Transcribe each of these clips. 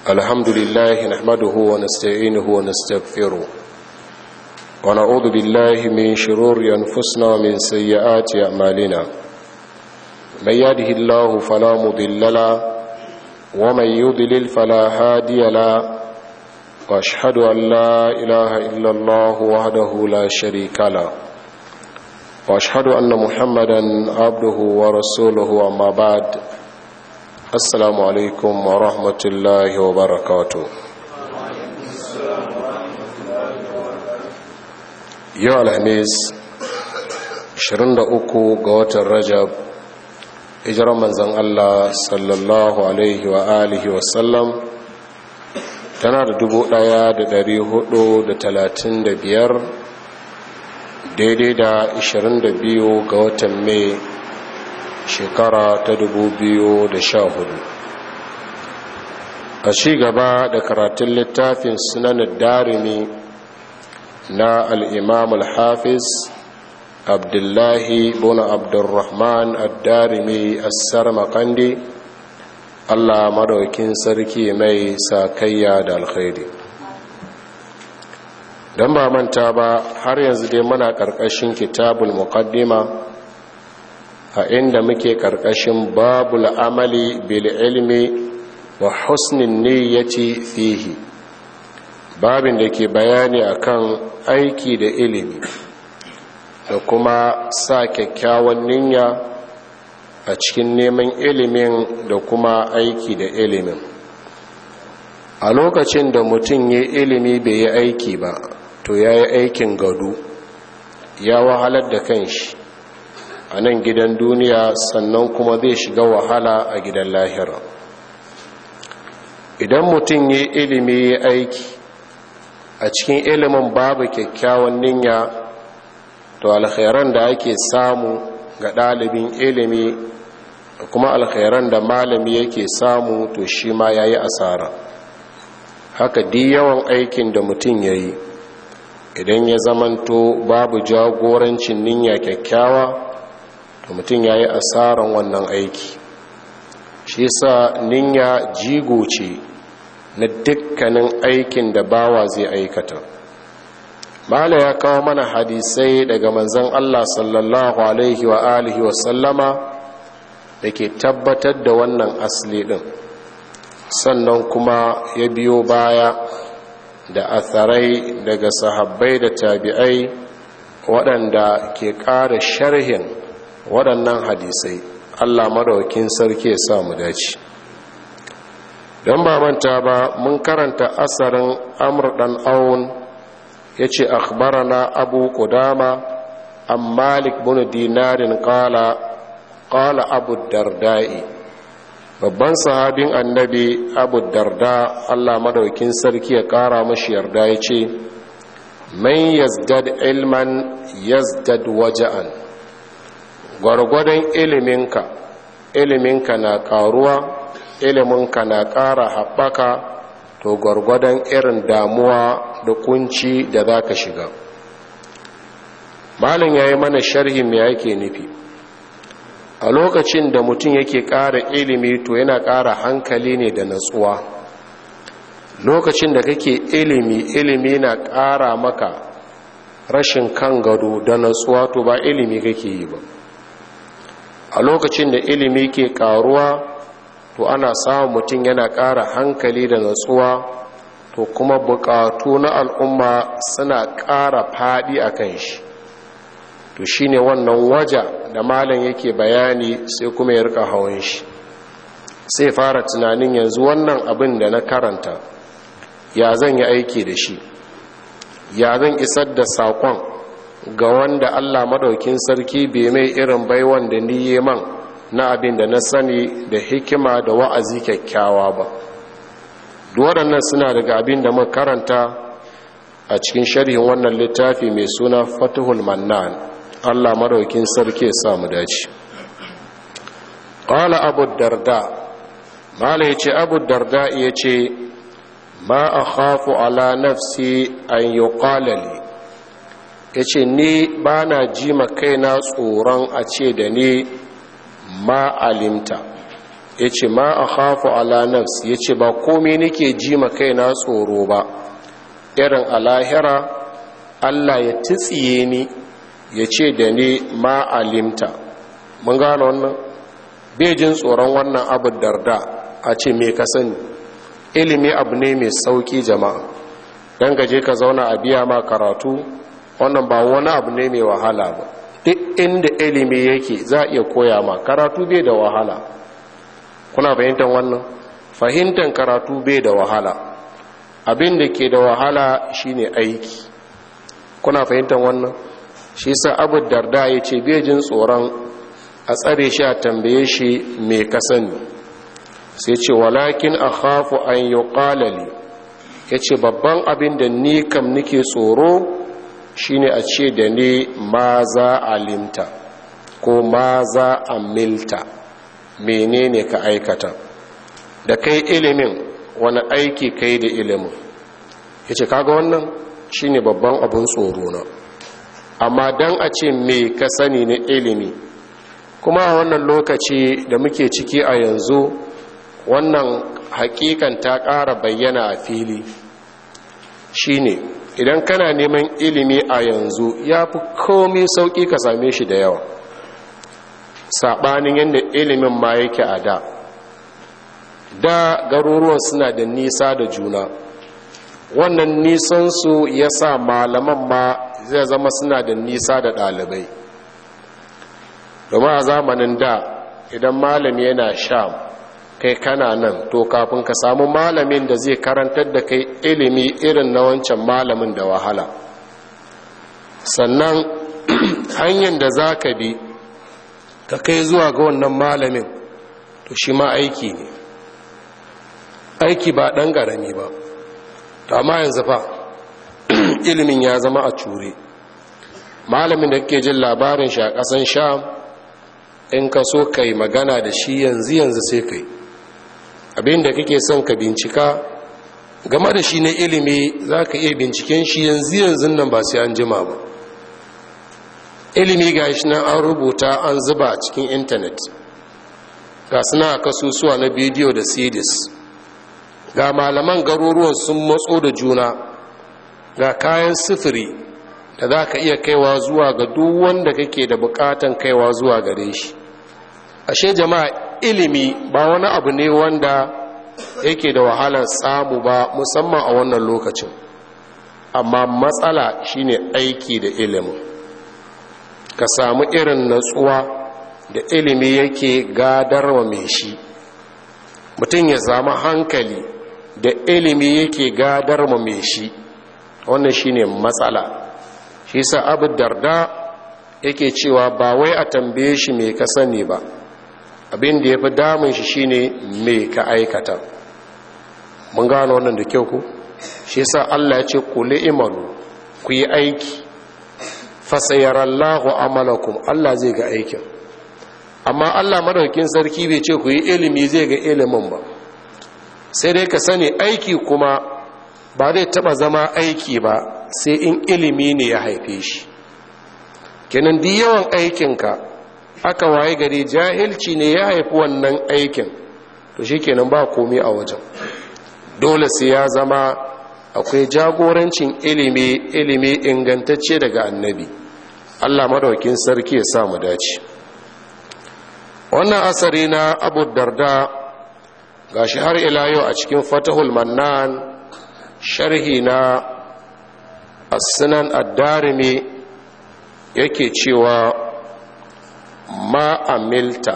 الحمد لله نحمده ونستعينه ونستغفره ونعوذ بالله من شرور أنفسنا ومن سيئات أعمالنا من يهده الله فلا مضل له ومن يضلل فلا هادي له واشهد ان لا اله الا الله وحده لا شريك له واشهد ان محمدا عبده ورسوله اما بعد السلام عليكم ورحمه الله وبركاته yau alhamis 23 ga watan rajab hijirar manzan allah sallallahu alaihi wa alihi wasallam tana da dubu ɗaya da dari hudu da talatin da biyar daidai da ashirin da biyu ga watan mai shekara ta dubu biyu da sha hudu a ci gaba da karatun littafin sunanin darimi na al'imam al-hafiz abdullahi buna abdurrahman ad-darimi assar makandi Allah madaukin sarki mai sakayya da alkhairi don ba manta ba har yanzu dai muna ƙarƙashin kitabul muqaddima a inda muke ƙarƙashin babul amali bil ilmi wa husnin niyyati fihi babin da ke bayani akan aiki da ilimi da kuma sa kyakkyawan niyya a cikin neman ilimin da kuma aiki da ilimin a lokacin da mutum ya ilimi bai yi aiki ba to ya yi aikin gado ya wahalar da kanshi a nan gidan duniya sannan kuma zai shiga wahala a gidan lahira idan mutum ya ilimi ya aiki a cikin ilimin babu kyakkyawan niyya to alkhairan da ake samu ga ɗalibin ilimi da kuma alkhairan da malami yake samu to shi ma ya yi asara haka di yawan aikin da mutum ya yi idan ya zamanto babu jagorancin niyya kyakkyawa to mutum ya yi asaran wannan aiki shi sa niyya jigo ce na dukkanin aikin da bawa zai aikata mala ya kawo mana hadisai daga manzan Allah sallallahu alaihi wa alihi wa sallama da ke tabbatar da wannan asali ɗin sannan kuma ya biyo baya da atharai daga sahabbai da tabi'ai waɗanda ke ƙara sharhin waɗannan hadisai Allah madaukin sarki ya sa mu dace don ba manta ba mun karanta asarin amur ɗan aun ya ce akhbarana abu kudama an malik bin dinarin kala kala abu dardai babban sahabin annabi abu darda allah madaukin sarki ya kara mashi yarda ya ce man yazdad ilman yazdad waja'an gwargwadon iliminka iliminka na karuwa iliminka na ƙara haɓaka to gwargwadon irin damuwa da kunci da za ka shiga malin ya yi mana sharhi mai yake nufi a lokacin da mutum yake ƙara ilimi to yana ƙara hankali ne da natsuwa lokacin da kake ilimi ilimi na ƙara maka rashin kan gado da natsuwa to ba ilimi kake yi ba a lokacin da ilimi ke ƙaruwa to ana samun mutum yana ƙara hankali da natsuwa to kuma buƙatu na al'umma suna ƙara faɗi a kan shi to shi ne wannan waja da malam yake bayani sai kuma ya rika hawan shi sai fara tunanin yanzu wannan abin da na karanta ya zan yi aiki da shi ya zan isar da saƙon ga wanda allah maɗaukin sarki bai mai irin baiwan da ni man na abin da na sani da hikima da wa'azi kyakkyawa ba waɗannan suna daga abin da muka karanta a cikin sharhin wannan littafi mai suna fatihul mannan allah maraukin sarki ya samu dace ƙwala abu darda mala ya ce abu darda ya ce ma a hafu ala nafsi an yi ƙwalali ya ce ni ba na ji kaina tsoron a ce da ni ma alimta ya ce ma a hafu ala nafs ya ce ba komai nake ji ma kaina tsoro ba irin alahira allah ya titsiye ni ya ce da ni ma alimta mun gano wannan bai jin tsoron wannan abu darda a ce me ka sani ilimi abu ne mai sauki jama'a don gaje ka zauna a biya ma karatu wannan ba wani abu ne mai wahala ba duk inda ilimi yake za a iya koya ma karatu bai da wahala kuna fahimtar wannan fahimtar karatu bai da wahala abin da ke da wahala shine aiki kuna fahimtar wannan shi sa abu darda ya ce bai jin tsoron a tsare shi a tambaye shi mai kasani sai ce walakin a hafu an yi ƙalali ya ce babban abin da ni kam nike tsoro shine a ce da ni ma za a limta ko ma za a milta menene ka aikata da kai ilimin wani aiki kai da ilimin ya ce kaga wannan shine babban abin tsoro na amma don a ce me ka sani na ilimi kuma a wannan lokaci da muke ciki a yanzu wannan hakikan ta ƙara bayyana a fili shine idan kana neman ilimi a yanzu ya fi komi sauƙi ka same shi da yawa saɓanin yadda ilimin ma yake a da da garuruwan suna da nisa da juna wannan nisansu ya sa malaman ma zai zama suna da nisa da ɗalibai domin a zamanin da idan malami yana sham kai kana nan to kafin ka samu malamin da zai karantar da kai ilimi irin na wancan malamin da wahala sannan hanyar da za ka bi ka kai zuwa ga wannan malamin to shi ma aiki ne aiki ba ɗan ƙarami ba to amma yanzu fa ilimin ya zama a cure malamin da kake jin labarin shi a ƙasan sham in ka so ka yi magana da shi yanzu yanzu sai ka yi abinda kake son ka bincika game da shi na ilimi za ka iya binciken shi yanzu yanzu nan ba sai an jima ba ilimi ga shi nan an rubuta an zuba a cikin intanet ga suna kasusuwa na bidiyo da cds ga malaman garuruwan sun matso da juna ga kayan sifiri da za ka iya kaiwa zuwa ga duk wanda kake da bukatan kaiwa zuwa gare shi ashe jama'a ilimi ba wani abu ne wanda yake da wahalar samu ba musamman a wannan lokacin amma matsala shine aiki da ilimin ka samu irin natsuwa da ilimi yake gadarwa mai shi mutum ya samu hankali da ilimi yake gadarwa mai shi wannan shine matsala shi sa abu darda yake cewa ba wai a tambaye shi mai ka sani ba abin da ya fi damun shi shine mai ka aikata mun gano wannan da kyau ku shi sa Allah ya ce kuli imanu ku yi aiki fasayarallahu amalakum Allah zai ga aikin amma Allah madaukin sarki bai ce ku yi ilimi zai ga ilimin ba sai dai ka sani aiki kuma ba zai taba zama aiki ba sai in ilimi ne ya haife shi kenan duk yawan aikinka aka waye gari jahilci ne ya haifi wannan aikin to shi kenan ba komi a wajen dole sai ya zama akwai jagorancin ilimi ilimi ingantacce daga annabi allah madaukin sarki ya samu dace wannan asari na abu darda ga shi har ila yau a cikin fatahul mannan sharhi na asinan addarimi yake cewa ma amilta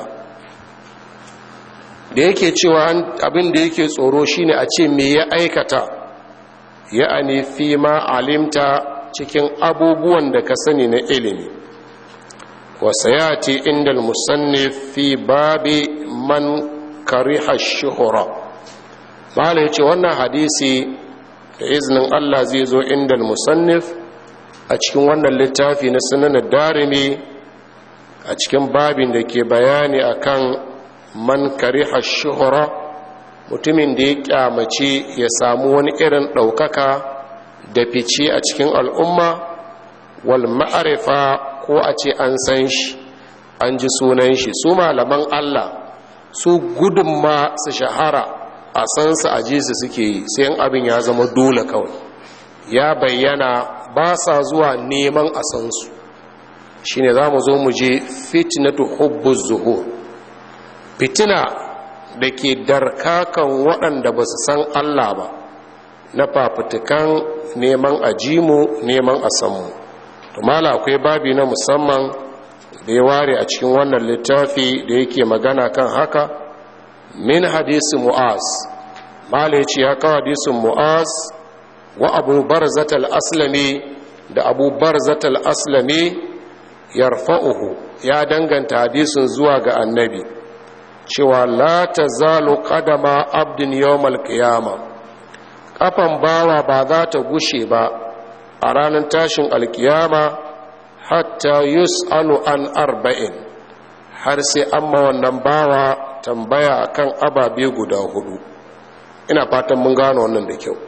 da yake cewa abin da yake tsoro shine a ce me ya aikata ya fi ma alimta cikin abubuwan da ka sani na ilimi wasayati inda musannif fi babi man kariha shuhura mala ya ce wannan hadisi da izinin allah zai zo inda musannif a cikin wannan littafi na sunanar darimi a cikin babin da ke bayani akan man kariha shuhura mutumin da ya kyamace ya samu wani irin ɗaukaka da fice a cikin al'umma wal ma'arifa ko a ce an san shi an ji sunan shi su malaman Allah su gudun ma su shahara a san su a su suke yi sai abin ya zama dole kawai ya bayyana ba sa zuwa neman a san su shine za mu zo mu je fitnatu hubbuz zuhur fitina da ke darkakan waɗanda ba su san Allah ba na fafutukan neman ajimu neman a sanmu to mala akwai babi na musamman da ya ware a cikin wannan littafi da yake magana kan haka min hadisi mu'az mala ya ce ya kawo hadisin mu'az wa abu barzatal aslami da abu barzatal aslami yarfa'uhu ya danganta hadisin zuwa ga annabi cewa la ta zalo kadama abdin yawmal qiyama kafan bawa ba za ta gushe ba a ranar tashin alkiyama hatta yus'alu an arba'in har sai an ma wannan bawa tambaya akan ababe guda hudu ina fatan mun gano wannan da kyau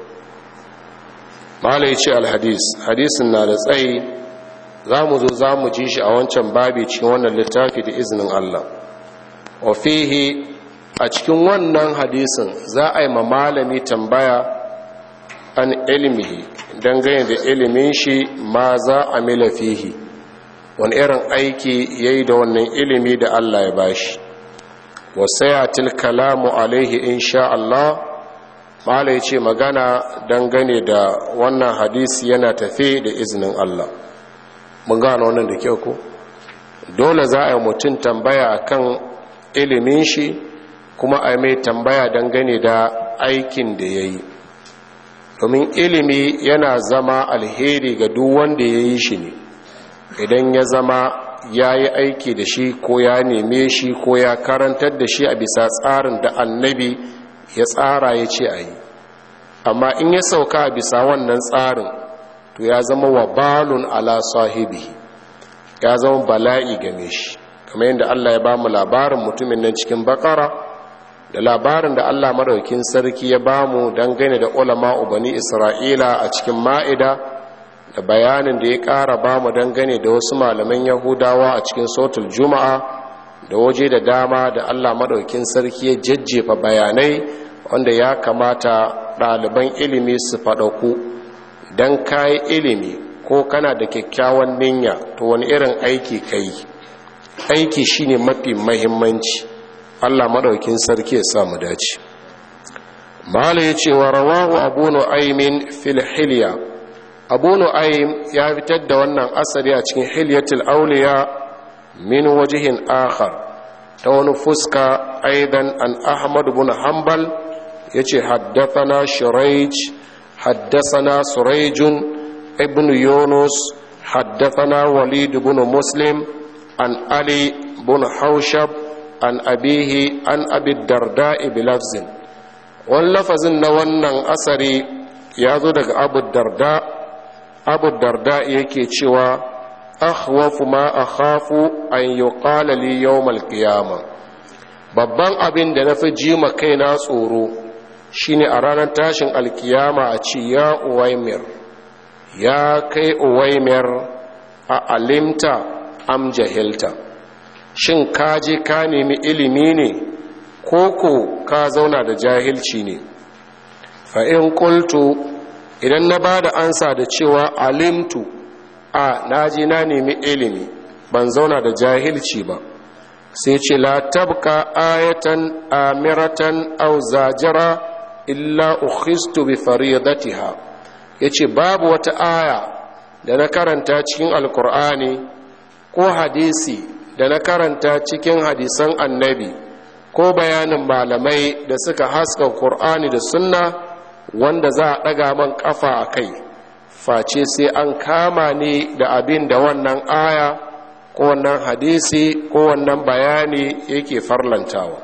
malai ce alhadis hadisin na da tsayi za mu zo za mu ji shi a wancan babi cikin wannan littafi da izinin Allah wa fihi a cikin wannan hadisin za a yi ma malami tambaya an ilmihi dangane da ilimin shi ma za a mila fihi wani irin aiki ya yi da wannan ilimi da Allah ya bashi wasayatil kalamu alaihi insha Allah mala ya ce magana dangane da wannan hadisi yana tafe da izinin Allah mun gano wannan da kyau ko dole za a yi mutum tambaya akan ilimin shi kuma a mai tambaya dangane da aikin da ya yi domin ilimi yana zama alheri ga duk wanda ya yi shi ne idan ya zama ya yi aiki da shi ko ya neme shi ko ya karantar da shi a bisa tsarin da annabi ya tsara ya ce a yi amma in ya sauka a bisa wannan tsarin to ya zama wa balun ala sahibi ya zama bala'i game shi kamar yadda Allah ya ba mu labarin mutumin nan cikin bakara da labarin da Allah madaukin sarki ya ba mu dangane da ulama ubani isra'ila a cikin ma'ida da bayanin da ya ƙara ba mu dangane da wasu malaman yahudawa a cikin sautul juma'a da waje da dama da Allah madaukin sarki ya jajjefa bayanai wanda ya kamata ɗaliban ilimi su faɗaku don kayi ilimi ko kana da kyakkyawan niyya to wani irin aiki ka yi aiki shine mafi mahimmanci allah maɗaukin sarki ya samu dace mala ya ce wa rawahu abu nu'aymin fil hilya abu nu'aym ya fitar da wannan asali a cikin hilyatul auliya min wajihin akhar ta wani fuska aidan an ahmad bin hanbal ya ce haddathana shuraij haddathana surajun ibn yunus haddathana walid bin muslim an ali bin haushab an abihi an abi darda bilafzin wani lafazin na wannan asari ya zo daga abu darda abu darda yake cewa akhwafu ma akhafu an yuqala li yawmal qiyamah babban abin da nafi jima kaina tsoro shine a ranar tashin alkiyama a ce ya uwaimir ya kai uwaimir a alimta am jahilta shin ka je ka nemi ilimi ne koko ka zauna da jahilci ne fa in qultu idan na ba da ansa da cewa alimtu a naji na nemi ilimi ban zauna da jahilci ba sai ce la tabka ayatan amiratan aw zajira illa ukhistu bi faridatiha yace babu wata aya da na karanta cikin alkur'ani ko hadisi da na karanta cikin hadisan annabi ko bayanin malamai da suka haska qur'ani da sunna wanda za a ɗaga man ƙafa a kai face sai an kama ni da abin da wannan aya ko wannan hadisi ko wannan bayani yake farlantawa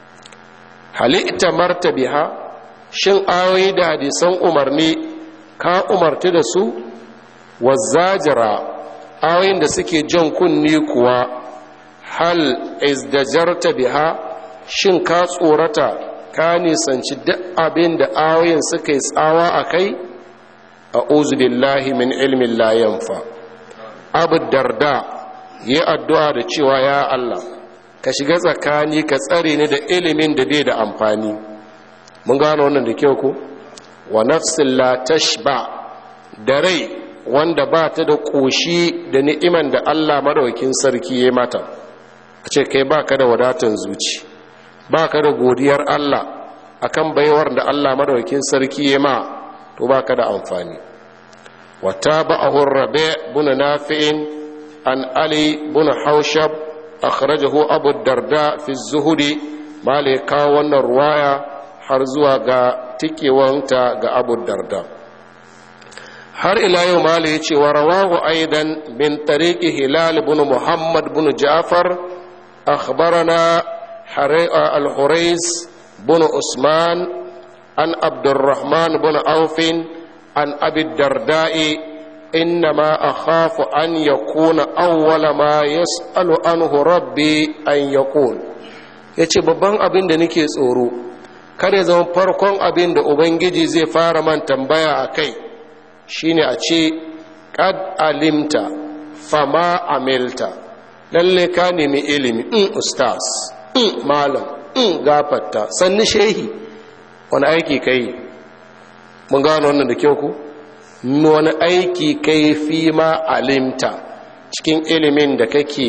halitta marta biha shin ayoyi da hadisan umarni ka umarti da su wazzajira ayoyin da suke jan kunni kuwa hal izdajarta biha shin ka tsorata ka nisanci duk abin da ayoyin suka yi tsawa a kai a uzubillahi min ilmin layanfa abu darda yi addu'a da cewa ya Allah ka shiga tsakani ka tsare ni da ilimin da bai da amfani mun gano wannan da kyau ko wa nafsin la tashba da rai wanda ba ta da ƙoshi da ni'iman da Allah madaukin sarki ya mata a ce kai ba ka da wadatan zuci ba ka da godiyar Allah akan baiwar da Allah madaukin sarki ya ma to ba ka da amfani wata ba'ahun rabe buna nafi'in an ali buna haushab akhrajahu abu darda fi zuhudi malika wannan ruwaya har zuwa ga tikewanta ga abu darda har ila yau mala ya ce wa rawahu aidan bin tariki hilal bin muhammad bin ja'far akhbarana al-hurais bin usman an abdurrahman bin aufin an abi darda'i إنما أخاف أن يكون أول ما يسأل عنه ربي أن يقول yace babban abin da nake tsoro kada zama farkon abin da ubangiji zai fara man tambaya a kai shine a ce kad alimta fama amilta lalle ka nemi ilimi in ustaz in malam in gafarta sannu shehi wani aiki kai mun gano wannan da kyau ku wani aiki kai fi ma alimta cikin ilimin da kake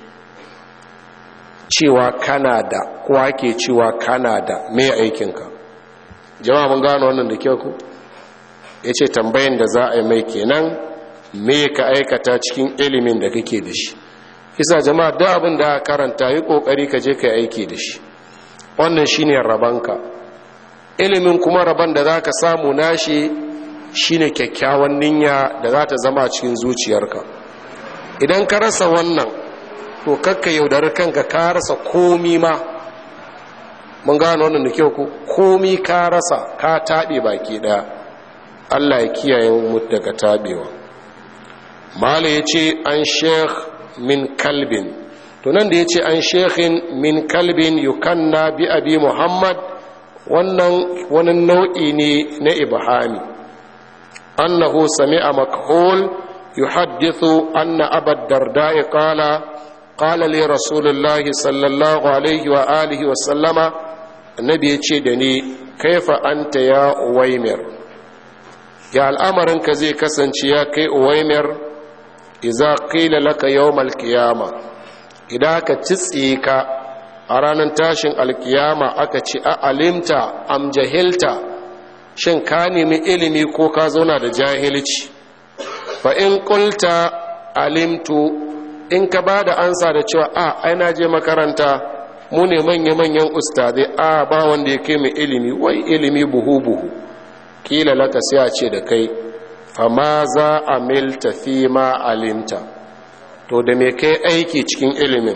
cewa kana da kowa ke cewa kana da me aikinka jama'a mun gano wannan da kyau ku ya ce tambayin da za a yi mai kenan me ka aikata cikin ilimin da kake da shi isa jama'a da abin da karanta yi kokari ka je ka yi aiki da shi wannan shine rabanka ilimin kuma raban da za ka samu nashi shine kyakkyawan niyya da za ta zama cikin zuciyarka idan ka rasa wannan to kakka yaudari kanka ka rasa komi ma mun gano wannan da kyau ku komi ka rasa ka taɓe baki ɗaya allah ya kiyaye mu daga taɓewa mala ya ce an sheikh min kalbin to nan da ya ce an shekhin min kalbin yukanna bi abi muhammad wannan wani nau'i ne na ibhami annahu sami'a makhul yuhaddithu anna abad darda'i qala qala li rasulillahi sallallahu alaihi wa alihi wa sallama annabi ya ce da ni kaifa anta ya uwaimir ya al'amarinka zai kasance ya kai uwaimir iza qila laka yawmal qiyama idan aka tsitsiye ka a ranar tashin alkiyama aka ce a alimta am jahilta shin ka nemi ilimi ko ka zauna da jahilci fa in qulta alimtu in ka ba da ansa da cewa a ai na je makaranta mu ne manya-manyan ustadai a ba wanda ya kai mai ilimi wai ilimi buhu-buhu kila laka sai a ce da kai fama za a milta fi ma alimta to da me kai aiki cikin ilimin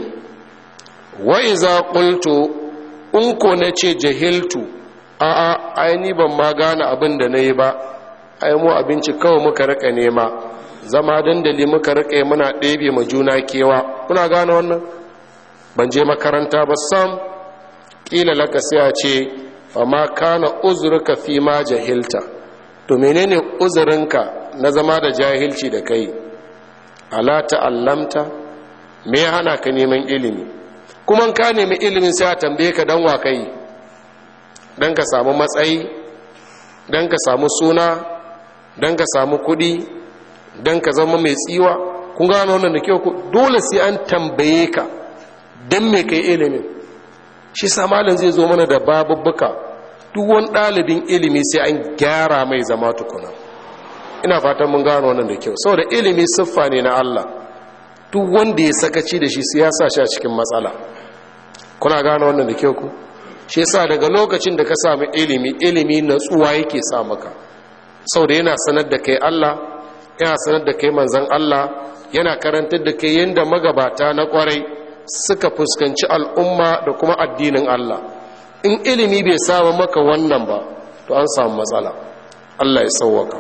wai za ƙulto in ko na ce jahiltu a a aini ban ma gane abin da na yi ba ai mu abinci kawai muka rika nema zama dandali muka rika muna ɗebe ma juna kewa kuna gane wannan ban je makaranta ba sam ƙila laka sai a ce fama kana uzurka fi ma jahilta to menene uzurinka na zama da jahilci da kai ala ta'allamta me ya hana ka neman ilimi kuma ka nemi ilimin sai a tambaye ka dan wa kai dan ka samu matsayi dan ka samu suna dan ka samu kudi dan ka zama mai tsiwa kun gano wannan da kyau dole sai an tambaye ka dan me kai ilimin shi sa malam zai zo mana da babubbuka duk wani ɗalibin ilimi sai an gyara mai zama tukuna ina fatan mun gano wannan da kyau saboda ilimi siffa ne na Allah duk wanda ya sakaci da shi sai ya sa shi a cikin matsala kuna gano wannan da kyau ku shi yasa daga lokacin da ka samu ilimi ilimi natsuwa yake sa maka saboda yana sanar da kai Allah yana sanar da kai manzon Allah yana karantar da kai yanda magabata na kwarai suka fuskanci al'umma da kuma addinin Allah in ilimi bai samu maka wannan ba to an samu matsala Allah ya sauwaka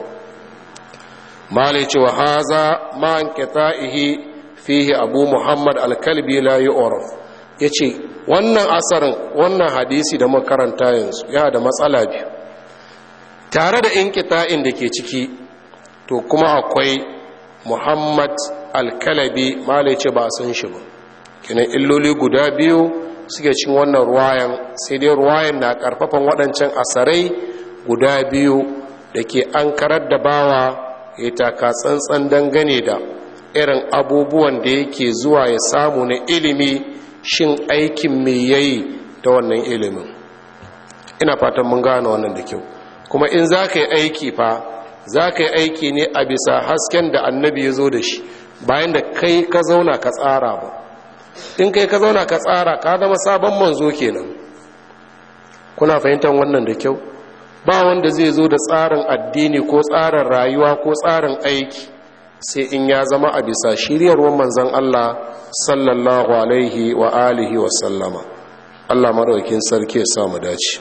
malai cewa haza ma an qita'ihi fihi abu muhammad al-kalbi la yu'raf yace wannan asarin wannan hadisi da makaranta yanzu ya da matsala biyu tare da inqita'in da ke ciki to kuma akwai muhammad al-kalabi malai ce ba san shi ba kinan illoli guda biyu suke cin wannan ruwayan sai dai ruwayan na karfafan waɗancan asarai guda biyu da ke an karar da bawa ya taka tsantsan dangane da irin abubuwan da yake zuwa ya samu na ilimi shin aikin mai yayi da wannan ilimin ina fatan mun gane wannan da kyau kuma in za ka yi aiki fa za ka yi aiki ne a bisa hasken da annabi ya zo da shi bayan da kai ka zauna ka tsara ba in kai ka zauna ka tsara ka zama sabon manzo kenan kuna fahimtar wannan da kyau ba wanda zai zo da tsarin addini ko tsarin rayuwa ko tsarin aiki sai in ya zama a bisa shiryarwar manzan Allah sallallahu alaihi wa alihi wa sallama Allah maraukin sarki ya samu dace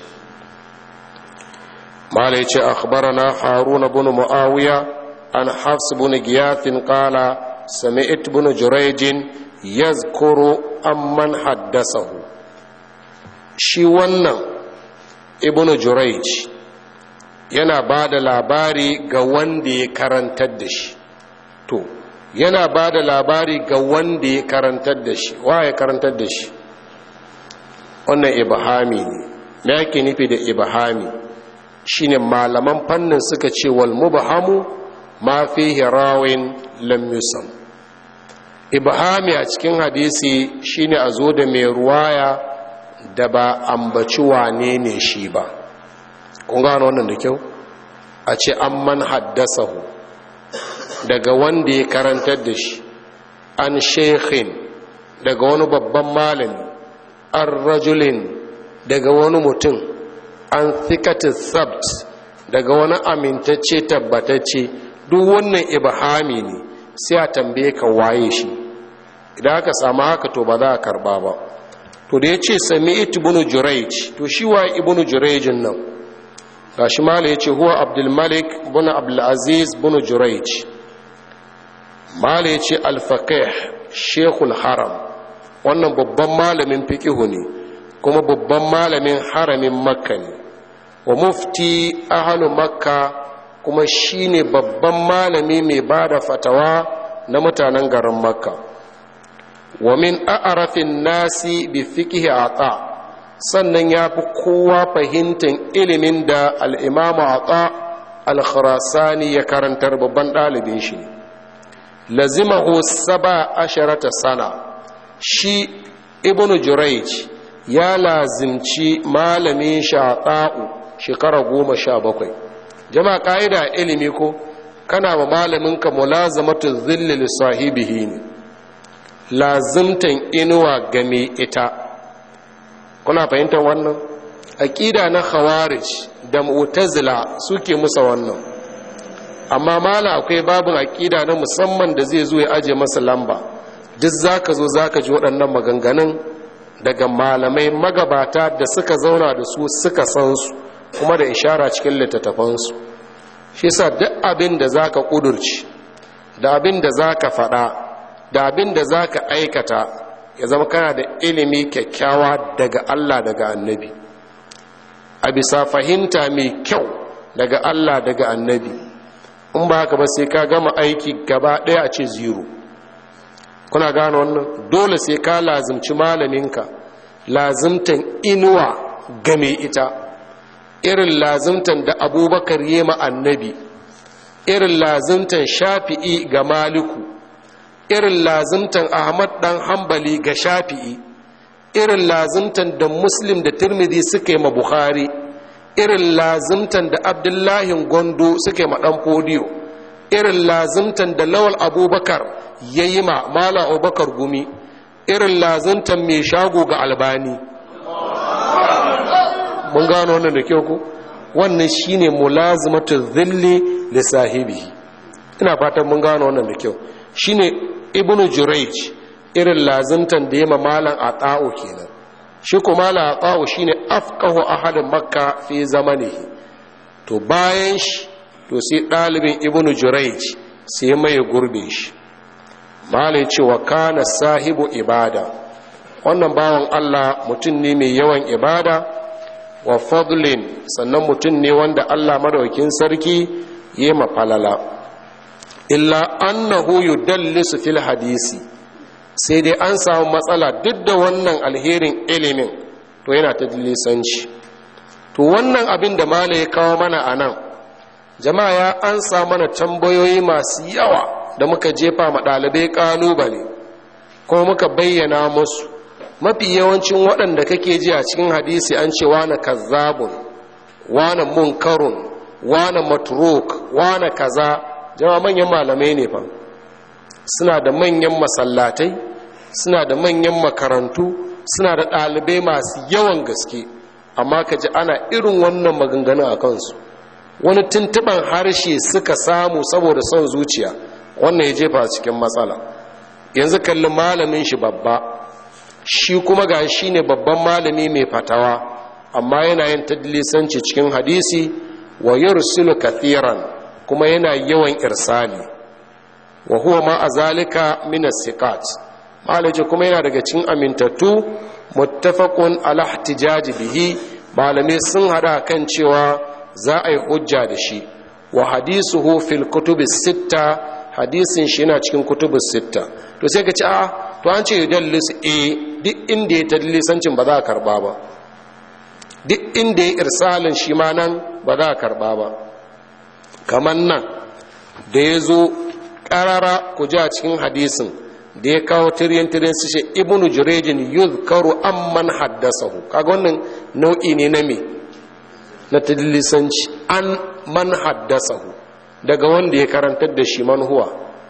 mala yace akhbarana harun ibn muawiya an hafs ibn giyath qala sami'ت ibn jurayj yazkuru amman haddasahu shi wannan ibn jurayj yana ba da labari ga wanda ya karantar da shi to yana ba da labari ga wanda ya karantar da shi wa ya karantar da shi wannan ibahami ne me yake nufi da ibahami shine malaman fannin suka ce wal mubahamu ma fihi rawin lam yusam ibahami a cikin hadisi shine a zo da mai ruwaya da ba ambaci wane ne shi ba kun gano wannan da kyau a ce an man haddasahu daga wanda ya karantar da shi an shekhin daga wani babban malami an rajulin daga wani mutum an thikatin sabt daga wani amintacce tabbatacce duk wannan ibahami ne sai a tambaye ka waye shi idan aka samu haka to ba za a karba ba to da ya ce sami ibnu jurayj to shi wa ibnu jurayjin nan gashi mala ya ce huwa abdulmalik bin abdulaziz bin jurayj mala ya ce alfaqih shekul haram wannan babban malamin fiqihu ne kuma babban malamin haramin makka ne wa mufti ahlu makka kuma shine babban malami mai bada fatawa na mutanen garin makka wa min a'rafin nasi bi fiqhi ata sannan ya fi kowa fahimtar ilimin da al'imamu ata al-khurasani ya karantar babban ɗalibin shi ne lazimahu saba asharata sana shi ibn jurayj ya lazimci malamin shaɗa'u shekara goma sha bakwai jama'a ƙa'ida ilimi ko kana ma malaminka mulazamatu zillil sahibihi ne lazimtan inuwa game ita kuna fahimtar wannan aƙida na khawarij da mu'tazila suke musa wannan amma mala akwai babin aƙida na musamman da zai zo ya aje masa lamba duk zaka zo zaka ji waɗannan maganganun daga malamai magabata da suka zauna da su suka san su kuma da ishara cikin littattafansu shi sa duk abin da zaka ƙudurci da abin da zaka faɗa da abin da zaka aikata ya zama kana da ilimi kyakkyawa daga Allah daga annabi a bisa fahimta mai kyau daga Allah daga annabi in ba haka ba sai ka gama aiki gaba ɗaya a ce zero kuna gane wannan dole sai ka lazimci malaminka lazimtan inuwa game ita irin lazimtan da abubakar yi ma annabi irin lazimtan shafi'i ga maliku irin lazimtan ahmad dan hambali ga shafi'i irin lazimtan da muslim da tirmidhi suka yi ma bukhari irin lazimtan da abdullahi gondo suka yi ma dan fodiyo irin lazimtan da lawal abubakar ya yi ma mala abubakar gumi irin lazimtan mai shago ga albani mun gano wannan da kyau ku wannan shine mulazimatu zilli li sahibihi ina fatan mun gano wannan da kyau shine ibnu jurayj irin lazimtan da yema malan ata'u kenan shi ko malan ata'u shine afqahu ahad makka fi zamanihi to bayan shi to sai dalibin ibnu jurayj sai mai gurbe shi malai ce wa kana sahibu ibada wannan bawan Allah mutum ne mai yawan ibada wa fadlin sannan mutum ne wanda Allah madaukin sarki yema falala illa annahu yudallisu fil hadisi sai dai an samu matsala duk da wannan alherin ilimin to yana ta lisanci to wannan abin da mala ya kawo mana a nan jama'a ya an sa mana tambayoyi masu yawa da muka jefa ma ɗalibai ƙalubale kuma muka bayyana musu mafi yawancin waɗanda kake ji a cikin hadisi an ce wane kazzabun wane munkarun wane matruk wane kaza jama'a manyan malamai ne fa suna da manyan masallatai suna da manyan makarantu suna da ɗalibai masu yawan gaske amma ka ji ana irin wannan maganganu a kansu wani tuntuɓan harshe suka samu saboda son zuciya wannan ya jefa cikin matsala yanzu kalli malamin shi babba shi kuma ga shi ne babban malami mai fatawa amma yana yin tadlisanci cikin hadisi wa yursilu kathiran kuma yana yawan irsali wa huwa ma azalika min as-siqat malaji kuma yana daga cikin amintattu muttafaqun ala ihtijaji bihi malamai sun hada kan cewa za a yi hujja da shi wa hadisuhu fil kutubis sitta hadisin shi yana cikin kutubis sitta to sai ka ci a to an ce yudallis e duk inda ya tadlisancin ba za a karba ba duk inda ya irsalin shi ma nan ba za a karba ba kamar nan da ya zo ƙarara ku ji a cikin hadisin da ya kawo tiryan tiryan su ce ibnu jurejin yuzkaru amman haddasahu kaga wannan nau'i ne na me na tadlisanci an man haddasahu daga wanda ya karantar da shi man huwa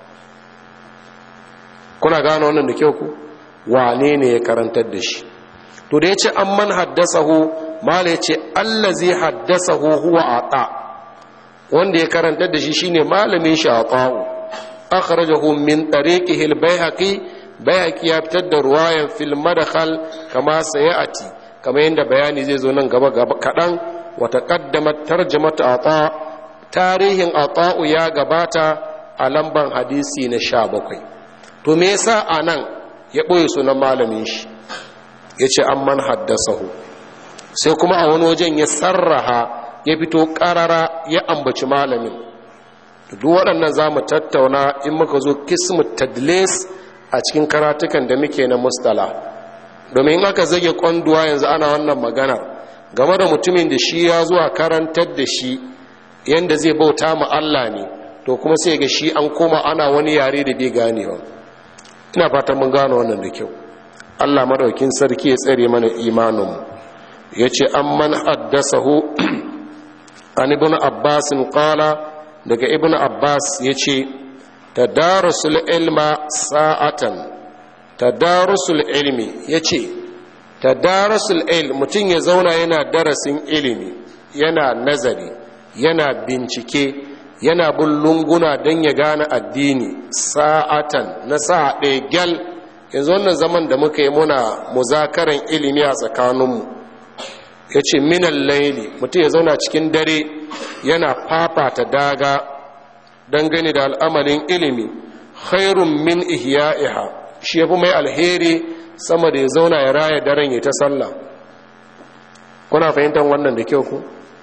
kuna gano wannan da kyau ku wane ne ya karantar da shi to da ya ce an man haddasahu mala ya ce allazi haddasahu huwa ata wanda ya karantar da shi shine malamin shi ata'u akhrajahu min tariqihi al-baihaqi baihaqi ya fitar da ruwayan fil madkhal kama sayati kama yanda bayani zai zo nan gaba gaba kadan wa taqaddamat tarjamatu ata tarihin ata'u ya gabata a lamban hadisi na 17 to me yasa anan ya boye sunan malamin shi yace amman haddasahu sai kuma a wani wajen ya sarraha ya fito karara ya ambaci malamin duk waɗannan za mu tattauna in muka zo kismu tadlis a cikin karatukan da muke na mustala domin aka zage kwanduwa yanzu ana wannan magana game da mutumin da shi ya zuwa karantar da shi yadda zai bauta ma Allah ne to kuma sai ga shi an koma ana wani yare da bai ganewa ina fatan mun gano wannan da kyau Allah madaukin sarki ya tsare mana imaninmu ya ce an man haddasahu an ibn abbasin qala daga ibn abbas ya ce tadarusul ilma sa'atan tadarusul ilmi ya ce tadarusul ilm mutum ya zauna yana darasin ilimi yana nazari yana bincike yana bin lunguna don ya gane addini sa'atan na sa'a ɗaya gyal yanzu wannan zaman da muka yi muna muzakaran ilimi a tsakaninmu ya ce minan laili mutum ya zauna cikin dare yana fafata daga dangane da al'amarin ilimi khairun min ihya'iha shi ya fi mai alheri sama da ya zauna ya raya daren ya ta sallah kuna fahimtar wannan da kyau ku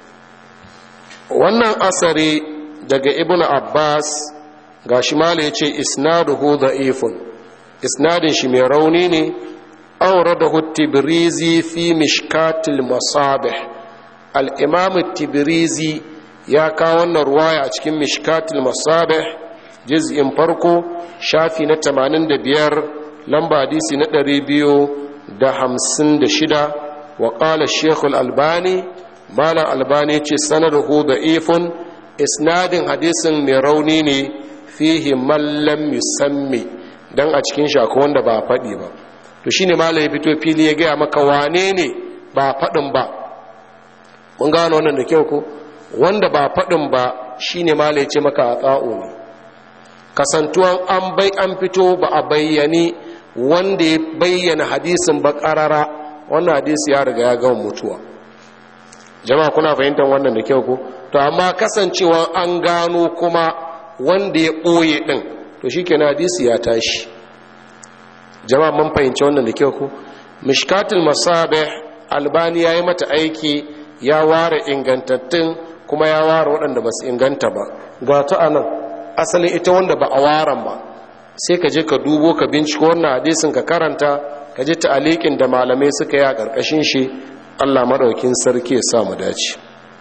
wannan asari daga ibn abbas ga shi mala ya ce isnaduhu da'ifun isnadin shi mai rauni ne أورده التبريزي في مشكات المصابح الإمام التبريزي يا كاون رواية cikin مشكات المصابح جزء فرقو شافي نتمانين دبير لمبا حديثي ندري بيو دا همسن دشدا وقال الشيخ الألباني مالا الألباني سنده ضعيف إسناد حديث ميرونيني فيه من لم يسمي dan a cikin shako wanda ba faɗi ba to shi ne ya fito fili ya gaya maka wane ne ba faɗin ba mun gano wannan da kyau ko wanda ba faɗin ba shi ne ya ce maka a tsa'o ne kasantuwan an bai an fito ba a bayyani wanda ya bayyana hadisin ba ƙarara wannan hadisi ya riga ya gama mutuwa jama'a kuna fahimtar wannan da kyau ko to amma kasancewa an gano kuma wanda ya ɓoye ɗin to shi kenan hadisi ya tashi jama'a mun fahimci wannan da kyau ku mishkatul masabih albani ya yi mata aiki ya ware ingantattun kuma ya ware waɗanda ba su inganta ba ga ta anan asalin ita wanda ba a waran ba sai ka je ka dubo ka binciko wannan hadisin ka karanta ka ji ta'alikin da malamai suka yi a ƙarƙashin shi Allah maɗaukin sarki ya sa mu dace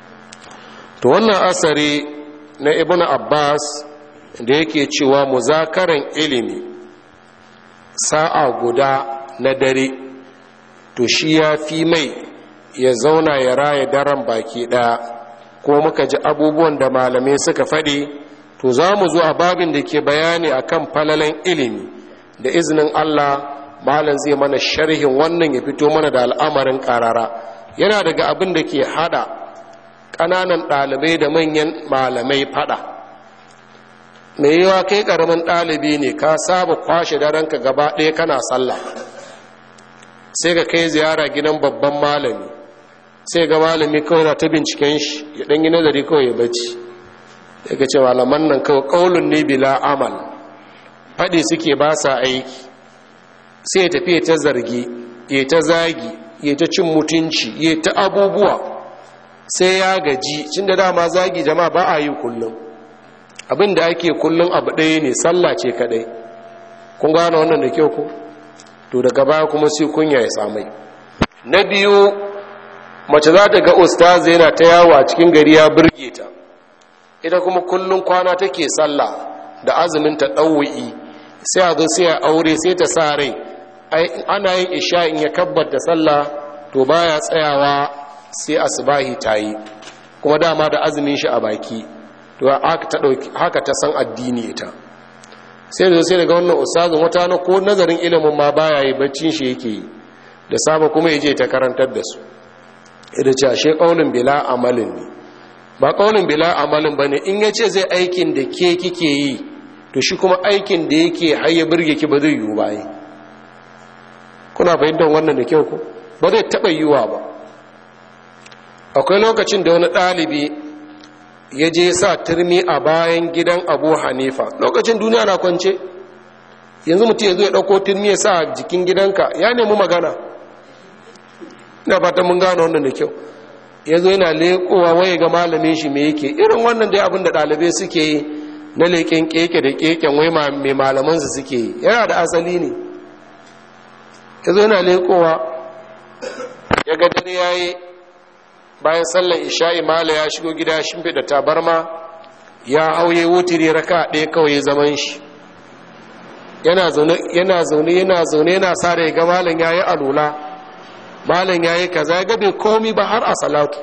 to wannan asari na ibnu abbas da yake cewa muzakaran ilimi sa'a guda na dare to shi ya fi mai ya zauna ya raya daren baki ɗaya ko muka ji abubuwan da malamai suka faɗi to za mu zo a babin da ke bayani akan falalan ilimi da izinin Allah malam zai mana sharhin wannan ya fito mana da al'amarin karara yana daga abin da ke hada ƙananan ɗalibai da manyan malamai fada mai yiwa kai ƙaramin ɗalibi ne ka saba kwashe daranka gaba ɗaya kana sallah sai ka kai ziyara gidan babban malami sai ga malami kawai na ta binciken shi ya ɗan yi nazari kawai ya bacci ya ga ce malaman nan kawai ƙaunin ne bila amal faɗi suke ba sa aiki sai ya tafi ta zargi ya ta zagi ya ta cin mutunci ya ta abubuwa sai ya gaji cin da dama zagi jama'a ba a yi kullum abin da ake kullum abu ɗaya ne sallah ce kaɗai kun gane wannan da kyau ku to daga baya kuma sai kunya ya samai na biyu mace za ta ga ustaz yana ta yawo a cikin gari ya burge ta ita kuma kullum kwana take sallah da azumin ta ɗauwa'i sai a zo sai a aure sai ta sa rai ana yin isha in ya kabbar da sallah to baya tsayawa sai asbahi ta yi kuma dama da azumin shi a baki to haka ta san addini ita sai da sai daga wannan ustazin wata na ko nazarin ilimin ma baya yi baccin shi yake yi da saba kuma ya je ta karantar da su ida ce ashe kaulin bila amalin ne ba kaulin bila amalin bane in ya ce zai aikin da ke kike yi to shi kuma aikin da yake haye birge ki ba zai yiwu ba yi kuna fahimtar wannan da kyau ku ba zai taɓa yiwuwa ba akwai lokacin da wani ɗalibi ya je sa turmi a bayan gidan abu hanifa lokacin duniya na kwance yanzu mutum ya zo ya ɗauko turmi ya sa jikin gidanka ya nemi magana ina fatan mun gano wannan da kyau ya zo yana leƙowa waye ga malamin shi me yake irin wannan dai abin da ɗalibai suke yi na leƙen keke da keken wai mai malamansu suke yi yana da asali ne ya zo yana leƙowa ya ga dare ya yi bayan sallar isha'i mala ya shigo gida shimfi da tabarma ya hauye wutiri raka ɗaya kawai zaman shi yana zaune yana zaune yana zaune yana sa da ga malam ya yi alula malam ya yi kaza ya gabe komi ba har a salatu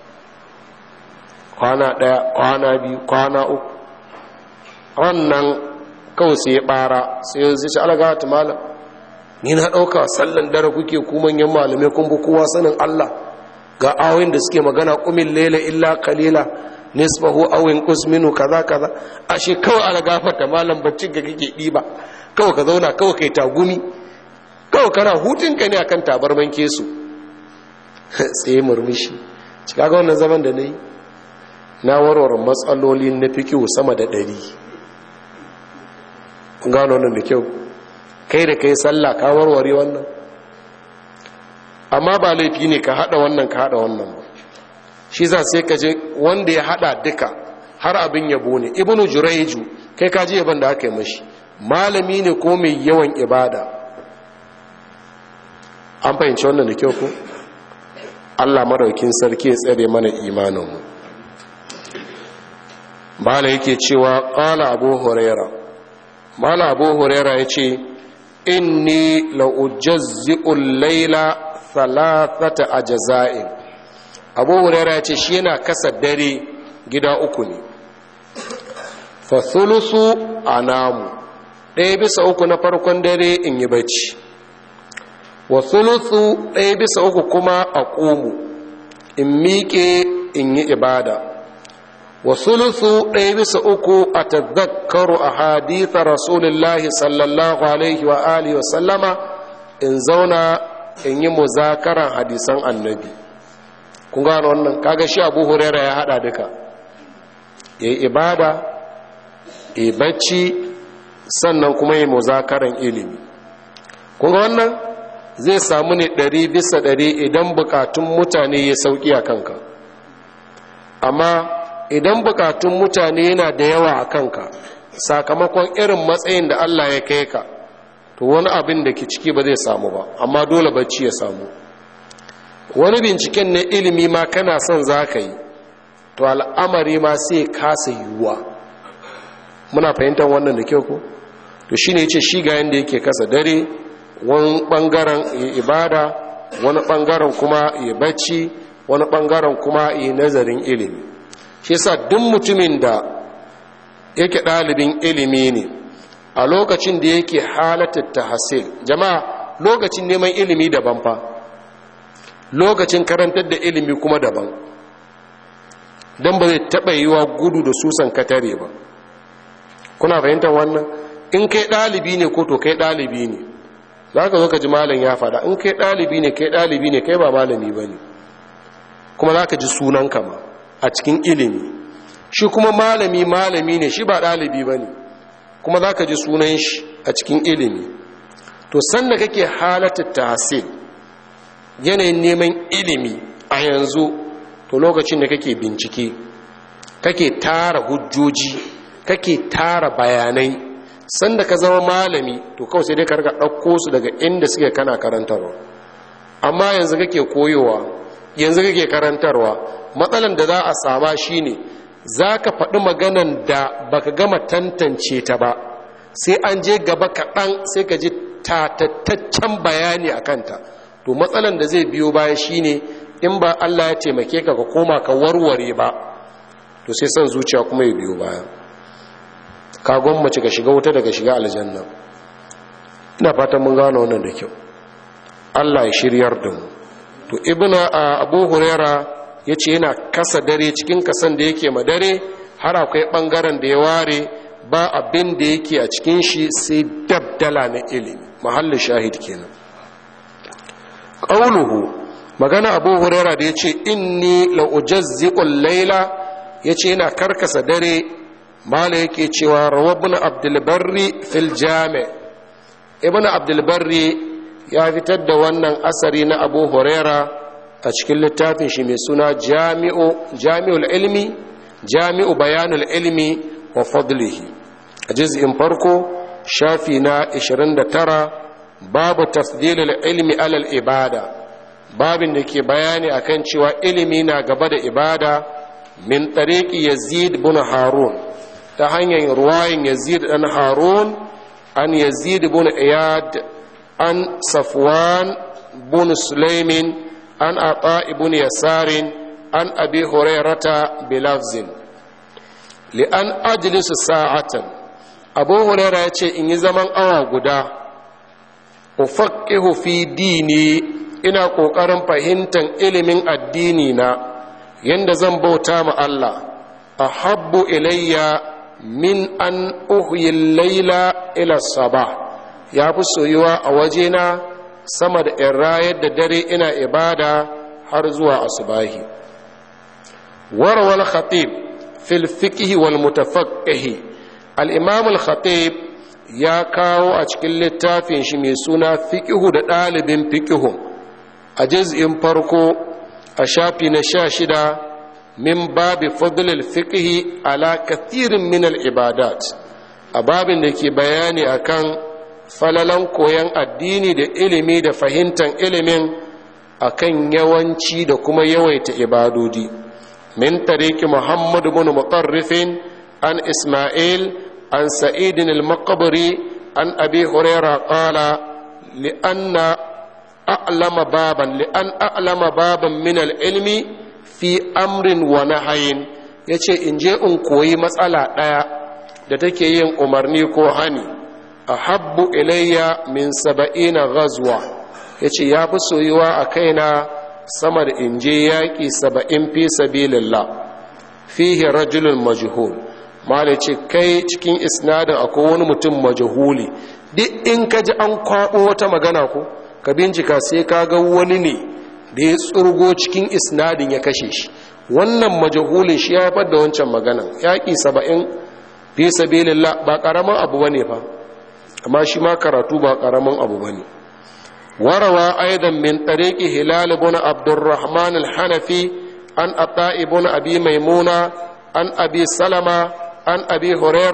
kwana ɗaya kwana biyu kwana uku wannan kawai sai ya ɓara sai ya zai alaga ta malam ni na ɗauka sallan dare kuke ku manyan malamai kun bi kowa sanin Allah ga awin da suke magana kumin lela illa kalila nisbahu awin kusminu kaza kaza ashe kawai ala gafarta malam baccin ga kake ɗiba kawai ka zauna kawai kai tagumi kawai kana hutunka ne akan tabarman kesu tsaye murmushi cika ga wannan zaman da na yi na warware matsaloli na fikihu sama da ɗari gano wannan da kyau kai da kai sallah ka warware wannan amma ba laifi ne ka hada wannan ka hada wannan ba shi za sai ka je wanda ya hada duka har abin yabo ne ibnu juraiju kai ka ji yaban da aka yi mashi malami ne ko mai yawan ibada an fahimci wannan da kyau ko Allah madaukin sarki ya tsare mana imaninmu mala yake cewa qala abu huraira mala abu huraira yace inni la ujazzi'ul layla thalathata ajza'in abu huraira yace shi yana kasa dare gida uku ne fa thuluthu anamu ɗaya bisa uku na farkon dare in yi bacci wa thuluthu ɗaya bisa uku kuma a ƙumu in miƙe in yi ibada wa thuluthu ɗaya bisa uku a tazakkaru a haditha rasulullahi sallallahu alaihi wa alihi wa sallama in zauna in yi muzakaran hadisan annabi kun gano wannan kaga shi abu huraira ya hada duka ya yi ibada ya bacci sannan kuma yi muzakaran ilimi kun ga wannan zai samu ne ɗari bisa ɗari idan bukatun mutane ya sauƙi a kanka amma idan bukatun mutane yana da yawa a kanka sakamakon irin matsayin da Allah ya kai ka to wani abin da ke ciki ba zai samu ba amma dole bacci ya samu wani binciken na ilimi ma kana son za ka yi to al'amari ma sai kasa yiwuwa muna fahimtar wannan da kyau ko to shine yace shi ga yanda yake kasa dare wani bangaren ya ibada wani bangaren kuma ya bacci wani bangaren kuma ya nazarin ilimi shi yasa duk mutumin da yake ɗalibin ilimi ne a lokacin da yake halatar tahassil jama'a lokacin neman ilimi daban fa lokacin karantar da ilimi kuma daban don ba zai taɓa yiwa gudu da susan katare ba kuna fahimtar wannan in kai ɗalibi ne ko to kai ɗalibi ne za ka zo ka ji malam ya faɗa in kai ɗalibi ne kai ɗalibi ne kai ba malami ba ne kuma za ka ji sunan ma a cikin ilimi shi kuma malami malami ne shi ba ɗalibi ba ne kuma za ka ji sunan shi a cikin ilimi to sanda kake halatta tahsil yanayin neman ilimi a yanzu to lokacin da kake bincike kake tara hujjoji kake tara bayanai sanda ka zama malami to kawai sai dai ka ɗauko su daga inda suke kana karantarwa amma yanzu kake koyowa yanzu kake karantarwa matsalan da za a sama shine za ka faɗi maganan da baka gama tantance ta ba sai an je gaba kaɗan sai ka ji tatattaccen bayani a kanta to matsalan da zai biyo baya shine in ba Allah ya taimake ka ka koma ka warware ba to sai son zuciya kuma ya biyo baya ka gwammace ka shiga wuta daga shiga aljanna ina fatan mun gano wannan da kyau Allah ya shiryar da mu to ibnu abu huraira yace yana kasa dare cikin kasan da yake ma dare har akwai bangaren da ya ware ba abin da yake a cikin shi sai dabdala na ilimi mahallin shahid kenan qauluhu magana abu huraira da yace inni la ujazziqul layla yace yana karkasa dare mala yake cewa rawabin abdulbarri fil jami ibn abdulbarri ya fitar da wannan asari na abu huraira a cikin littafin shi mai suna jami'ul ilmi jami'u bayanul ilmi wa fadlihi a jiz'in farko shafi na 29 babu tafdilul ilmi alal ibada babin da ke bayani akan cewa ilimi na gaba da ibada min tariki yazid bin harun ta hanyar ruwayin yazid dan harun an yazid bin iyad an safwan bin sulaimin an ata ibn yasarin an abi hurairata bilafzin li an ajlisu sa'atan abu huraira ya ce in yi zaman awa guda ufaqihu fi dini ina ƙoƙarin fahimtar ilimin addini na yadda zan bauta ma Allah ahabbu ilayya min an uhyin laila ila sabah ya fi soyuwa a wajena sama da in rayar da dare ina ibada har zuwa asubahi warwal khatib fil fiqh wal mutafaqqih al imam al khatib ya kawo a cikin littafin shi mai suna fiqhu da ɗalibin fiqhu a juz'in farko a shafi na sha shida min babi fadlil fiqhi ala kathirin min al ibadat a babin da ke bayani akan falalan koyon addini da ilimi da fahimtar ilimin akan yawanci da kuma yawaita ibadodi min tariki muhammad bin mutarrifin an isma'il an sa'idin al-maqbari an abi huraira qala li anna a'lama baban li an a'lama baban min al-ilmi fi amrin wa nahayin yace in je in koyi matsala daya da take yin umarni ko hani ahabbu ilayya min saba'ina ghazwa yace ya fi soyuwa a kaina sama da in je yaƙi saba'in fi sabilillah fihi rajulun majhul mala ce kai cikin isnadin akwai wani mutum majhuli duk in ka ji an kwaɓo wata magana ko ka bincika sai ka ga wani ne da ya tsurgo cikin isnadin ya kashe shi wannan majahulin shi ya haifar da wancan maganan yaƙi saba'in fi sabilillah ba ƙaramin abu bane fa amma shi ma karatu ba ƙaramin abu bane warawa aidan min tariqi hilal ibn abdurrahman al-hanafi an ata ibn abi maimuna an abi salama an abi huraira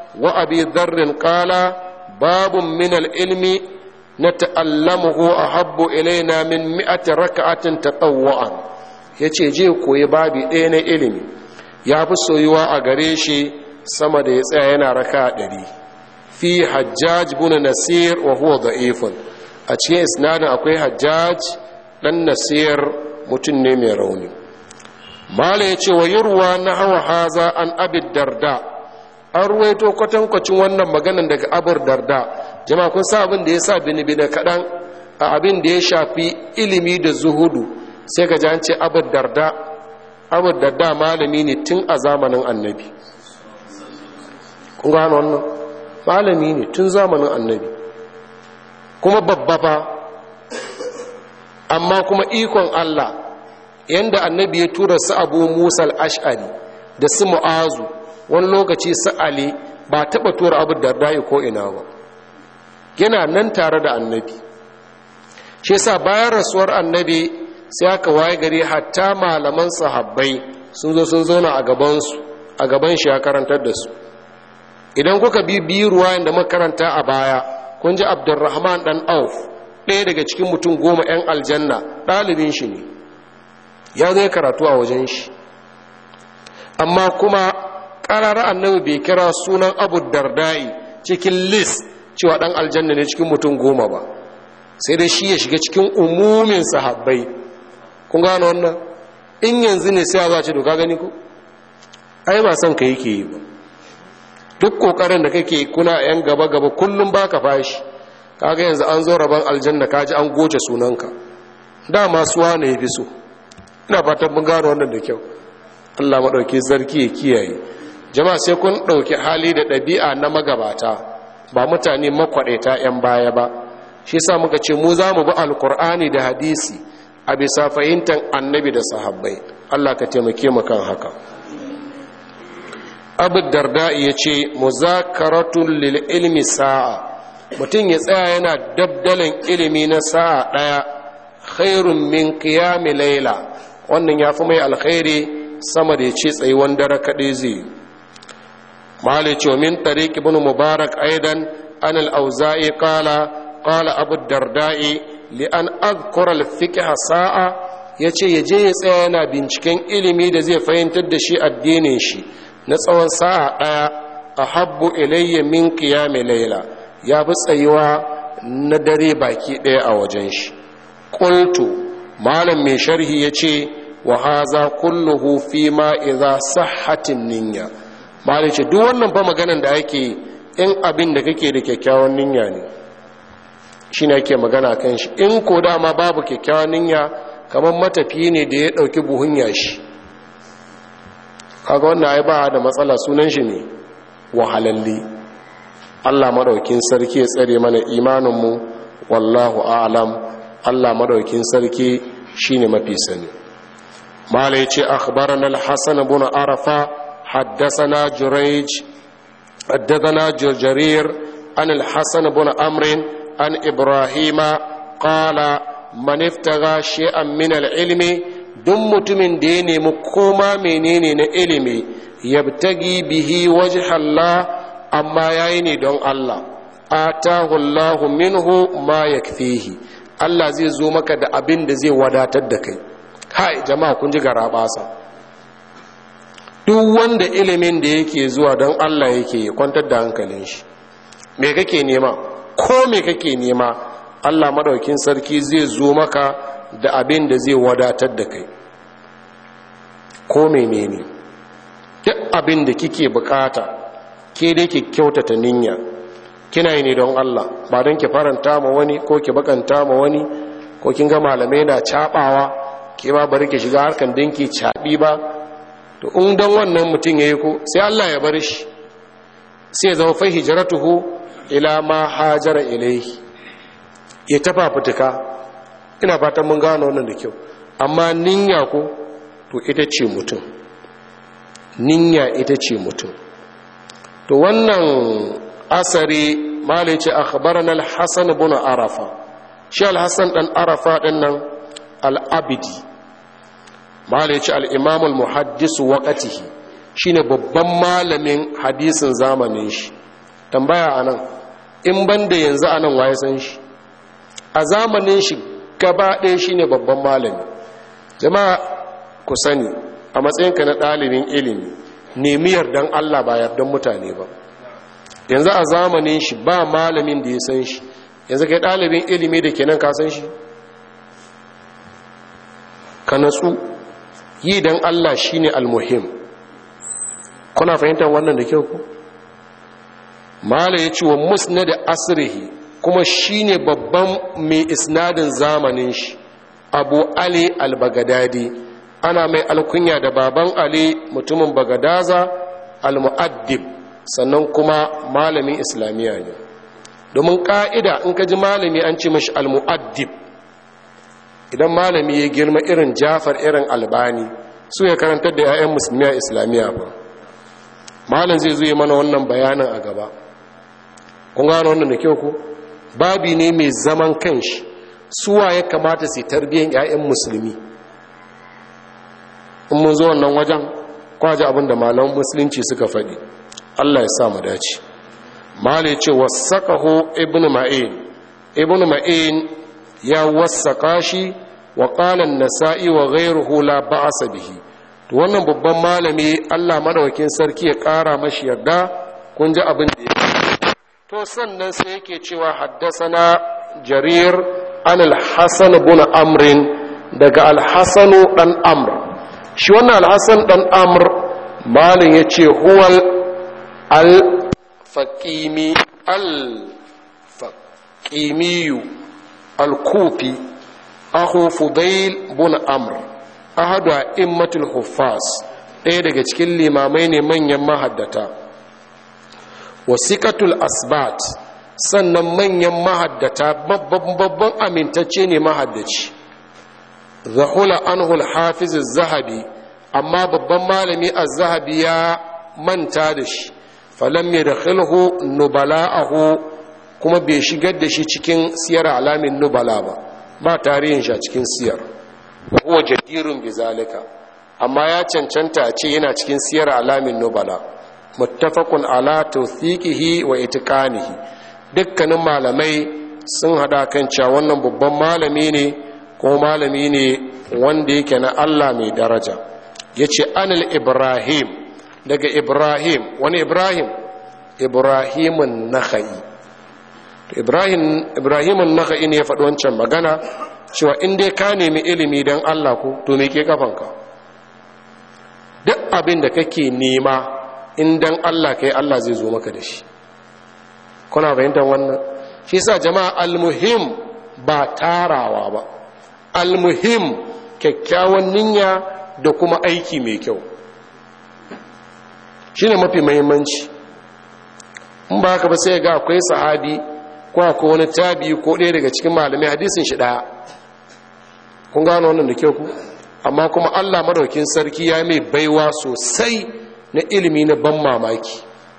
wa abi dharrin qala babun min al-ilmi nata'allamuhu ahabbu ilaina min mi'ati raka'atin tatawwa'an yace je koyi babi ɗaya na ilimi ya fi soyuwa a gare shi sama da ya tsaya yana raka ɗari fi hajjaj bin nasir wa huwa da'ifun a cikin isnadin akwai hajjaj dan nasir mutum ne mai rauni mala ya ce wa yurwa na hawa haza an abid darda an ruwaito kwatankwacin wannan maganan daga abur darda jama'a kun sa abin da ya sa bini-bini kaɗan a abin da ya shafi ilimi da zuhudu sai ka ji an ce abur darda abur darda malami ne tun a zamanin annabi kun gano wannan malami ne tun zamanin annabi kuma babba fa amma kuma ikon Allah yanda annabi ya tura su abu musa al'ash'ari da su mu'azu wani lokaci su ali ba taɓa tura abu dardai ko ina ba yana nan tare da annabi shi sa bayan rasuwar annabi sai aka waye gari hatta malaman sahabbai sun zo sun zauna a gabansu a gaban shi ya karantar da su idan kuka bi biyu ruwayan da makaranta a baya kun ji abdurrahman dan auf ɗaya daga cikin mutum goma 'yan aljanna ɗalibin shi ne ya zo ya karatu a wajen shi amma kuma ƙarara annabi bai kira sunan abu dardai cikin list cewa ɗan aljanna ne cikin mutum goma ba sai dai shi ya shiga cikin umumin sahabbai kun gano wannan in yanzu ne sai za ce doka gani ku ai ba son ka yake yi ba duk kokarin da kake kuna yan gaba gaba kullum baka fashi kaga yanzu an zo rabon aljanna kaji an goce sunanka dama suwa ne yafi so ina fatan mun gano wannan da kyau Allah madauki sarki ya kiyaye jama'a sai kun dauki hali da ɗabi'a na magabata ba mutane makwadaita yan baya ba shi yasa muka ce mu za mu bi alqur'ani da hadisi a bisa fahimtar annabi da sahabbai Allah ka taimake mu kan haka abu darda ya ce muzakaratun lil ilmi sa'a mutum ya tsaya yana dabdalin ilimi na sa'a ɗaya khairun min qiyami laila wannan ya fi mai alkhairi sama da ya ce tsayuwan dare kaɗai zai mali ce min tariq ibn mubarak aidan an al-auza'i qala qala abu darda'i li an adhkura al-fiqh sa'a yace yaje ya tsaya yana binciken ilimi da zai fahimtar da shi addinin shi na tsawon sa'a ɗaya a habbu ilayya min qiyami laila ya fi tsayuwa na dare baki ɗaya a wajen shi qultu malam mai sharhi yace wa haza kulluhu fi ma idza sahhatin niyya malam ce duk wannan fa maganan da ake in abin da kake da kyakkyawan niyya ne shine ake magana kan shi in ko dama babu kyakkyawan niyya kamar matafiyi ne da ya dauki buhun yashi kaga wannan ai ba da matsala sunan shi ne wahalalli Allah madaukin sarki ya tsare mana imanin mu wallahu a'lam Allah madaukin sarki shine mafi sani malai ce akhbarana al-hasan ibn arafa haddathana jurayj haddathana jarir an al-hasan ibn amr an ibrahima qala man iftaga shay'an min al-ilmi duk mutumin da ya nemi koma menene na ilimi yabtagi bihi wajh Allah amma yayi ne don Allah atahu Allahu minhu ma yakfihi Allah zai zo maka da abin da zai wadatar da kai hai jama'a kun ji garabasa duk wanda ilimin da yake zuwa don Allah yake ya kwantar da hankalin shi me kake nema ko me kake nema Allah madaukin sarki zai zo maka da abin da zai wadatar da kai ko menene duk abin da kike bukata ke dai ki kyautata niyya kina yi ne don Allah ba don ki faranta ma wani ko ki bakanta ma wani ko kin ga malamai na cabawa ke ba bari ki shiga harkan dinki cabi ba to in don wannan mutum yayi ko sai Allah ya bar shi sai ya zama fa hijratuhu ila ma hajara ilayhi ya tafa fituka ina fatan mun gano wannan da kyau amma niyya ko to ita ce mutum niyya ita ce mutum to wannan asari malai ce akhbarana al-hasan ibn arafa shi al-hasan dan arafa din nan al-abidi malai ce al-imam al-muhaddis waqtihi shine babban malamin hadisin zamanin shi tambaya a nan in ban da yanzu a nan waye san shi a zamanin shi gaba ɗaya shi ne babban malami jama'a ku sani a matsayinka na ɗalibin ilimi nemi yardan allah ba yardan mutane ba yanzu a zamanin shi ba malamin da ya san shi yanzu kai ɗalibin ilimi da ke nan ka san shi ka natsu yi don allah shi ne almuhim kuna fahimtar wannan da kyau ku mala ya ce wa musna da asirihi kuma shi ne babban mai isnadin zamanin shi abu ali al-bagadadi ana mai alkunya da baban ali mutumin bagadaza al-mu'addib sannan kuma malamin islamiyya ne domin ka'ida in ka ji malami an ce mashi al-mu'addib idan malami ya girma irin jafar irin albani su ya karantar da 'ya'yan musulmi a islamiyya ba malam zai zuye mana wannan bayanin a gaba kun gano wannan da kyau ku babi ne mai zaman kanshi suwa ya kamata su tarbiyyar 'ya'yan musulmi in mun zo wannan wajen kwaje abin da malaman musulunci suka faɗi allah ya sa mu dace malai ce wasaƙaho ibn ma'in ibn ma'in ya wasaƙa shi wa ƙalan nasa'i wa ghairuhu la ba'asa bihi to wannan babban malami Allah madaukakin sarki ya ƙara mashi yarda kun ji abin da ya to sannan sai yake cewa haddasana jarir an al-hasan ibn amr daga al-hasan dan amr shi wannan al-hasan dan amr malin yace huwal al-faqimi al-faqimiyu al-kufi ahu fudail bin amr ahadu a immatul huffaz ɗaya daga cikin limamai ne manyan mahaddata wasikatul asbat sannan manyan mahaddata babban amintacce ne mahaddaci zahula anhul hafiz zahabi amma babban malami az-zahabi ya manta da shi falam yadkhilhu nubala'ahu kuma bai shigar da shi cikin siyar alamin nubala ba ba tarihin shi a cikin siyar huwa jadirun bizalika amma ya cancanta a ce yana cikin siyar alamin nubala muttafaqun ala tawthiqihi wa itiqanihi dukkanin malamai sun hada kan cewa wannan babban malami ne ko malami ne wanda yake na Allah mai daraja yace anil ibrahim daga ibrahim wani ibrahim ibrahimun nakhai ibrahim ibrahimun nakhai ne ya faɗi wancan magana cewa in dai ka nemi ilimi don Allah ko to me ke kafanka duk abin da kake nema in dan Allah kai Allah zai zo maka da shi kuna fahimtar wannan shi sa jama'a almuhim ba tarawa ba almuhim kyakkyawan niyya da kuma aiki mai kyau shine mafi muhimmanci in ba haka ba sai ga akwai sahabi ko akwai wani tabi ko ɗaya daga cikin malamai hadisin shi ɗaya kun gano wannan da kyau ku amma kuma allah madaukin sarki ya mai baiwa sosai na ilimi na ban mamaki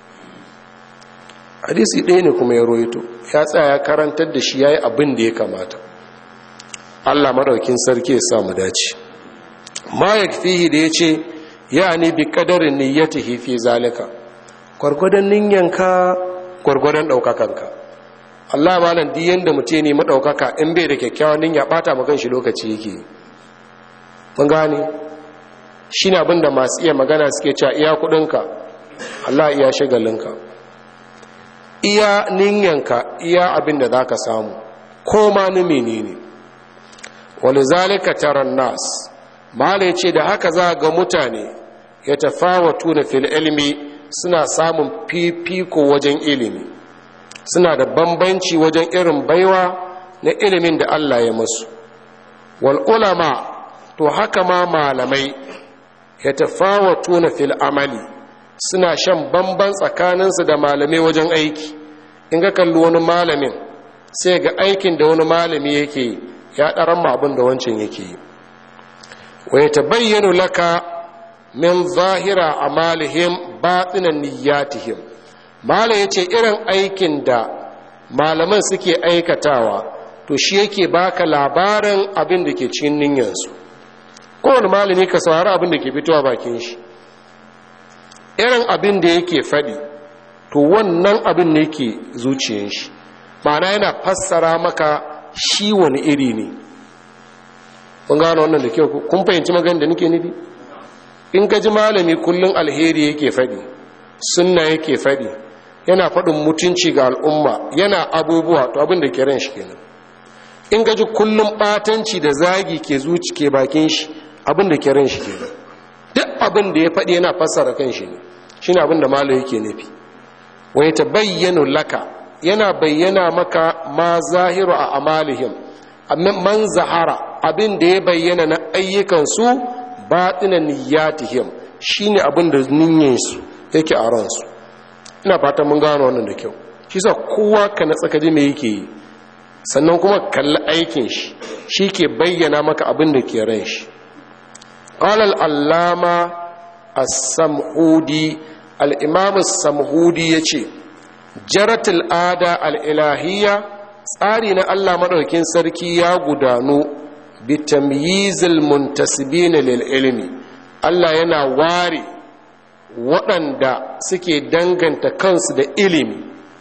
hadisi ɗaya ne kuma ya roito ya tsaya ya karantar da shi ya yi abin da ya kamata allah madaukin sarki ya samu dace ma ya fihi da ya ce ya ne bi kadarin niyyatihi fi zalika gwargwadon ninyanka gwargwadon ɗaukakanka allah malam di yanda mutum ne maɗaukaka in bai da kyakkyawan ninya ɓata makan shi lokaci yake mun gane shi ne abinda masu iya magana suke cewa iya kuɗinka allah iya shagalinka iya ninyanka iya abin da za ka samu ko ma ni menene wani zalika taron nas mala ya ce da haka za ga mutane ya tafawatu na fil ilmi suna samun fifiko wajen ilimi suna da bambanci wajen irin baiwa na ilimin da Allah ya masu wal ulama to haka ma malamai ya tafawatu na fil amali suna shan bamban tsakaninsu da malamai wajen aiki in ga kalli wani malamin sai ga aikin da wani malami yake ya ɗaran abin da wancan yake yi wa ya tabayyanu laka min zahira amalihim batinan niyyatihim mala yace irin aikin da malaman suke aikatawa to shi yake baka labarin abin da ke cikin niyyarsu kowane malami ka saurari abin da ke fitowa bakin shi irin abin da yake faɗi to wannan abin ne ke zuciyar shi ma'ana yana fassara maka shi wani iri ne kun gano wannan da kyau kun fahimci magana da nake nufi in ka ji malami kullum alheri yake faɗi sunna yake faɗi yana faɗin mutunci ga al'umma yana abubuwa to abin da ke ran shi kenan in ka ji kullum ɓatanci da zagi ke zuci ke bakin shi abin da ke ran shi kenan duk abin da ya faɗi yana fassara kan shi ne shi ne abin da malo yake nufi wai ta bayyana laka yana bayyana maka ma zahiru a amalihim man zahara abin da ya bayyana na ayyukansu baɗina niyyatihim shine abin da niyyarsu yake a ransu ina fatan mun gano wannan da kyau shi sa kowa ka na tsakaji me yake yi sannan kuma kalli aikin shi shi ke bayyana maka abin da ke ran shi qala allama as-sam'udi al-imam as-sam'udi yace jaratul ada al-ilahiyya tsari na Allah madaukakin sarki ya gudanu bitamyizil muntasibina lil ilmi Allah yana ware waɗanda suke danganta kansu da ilimi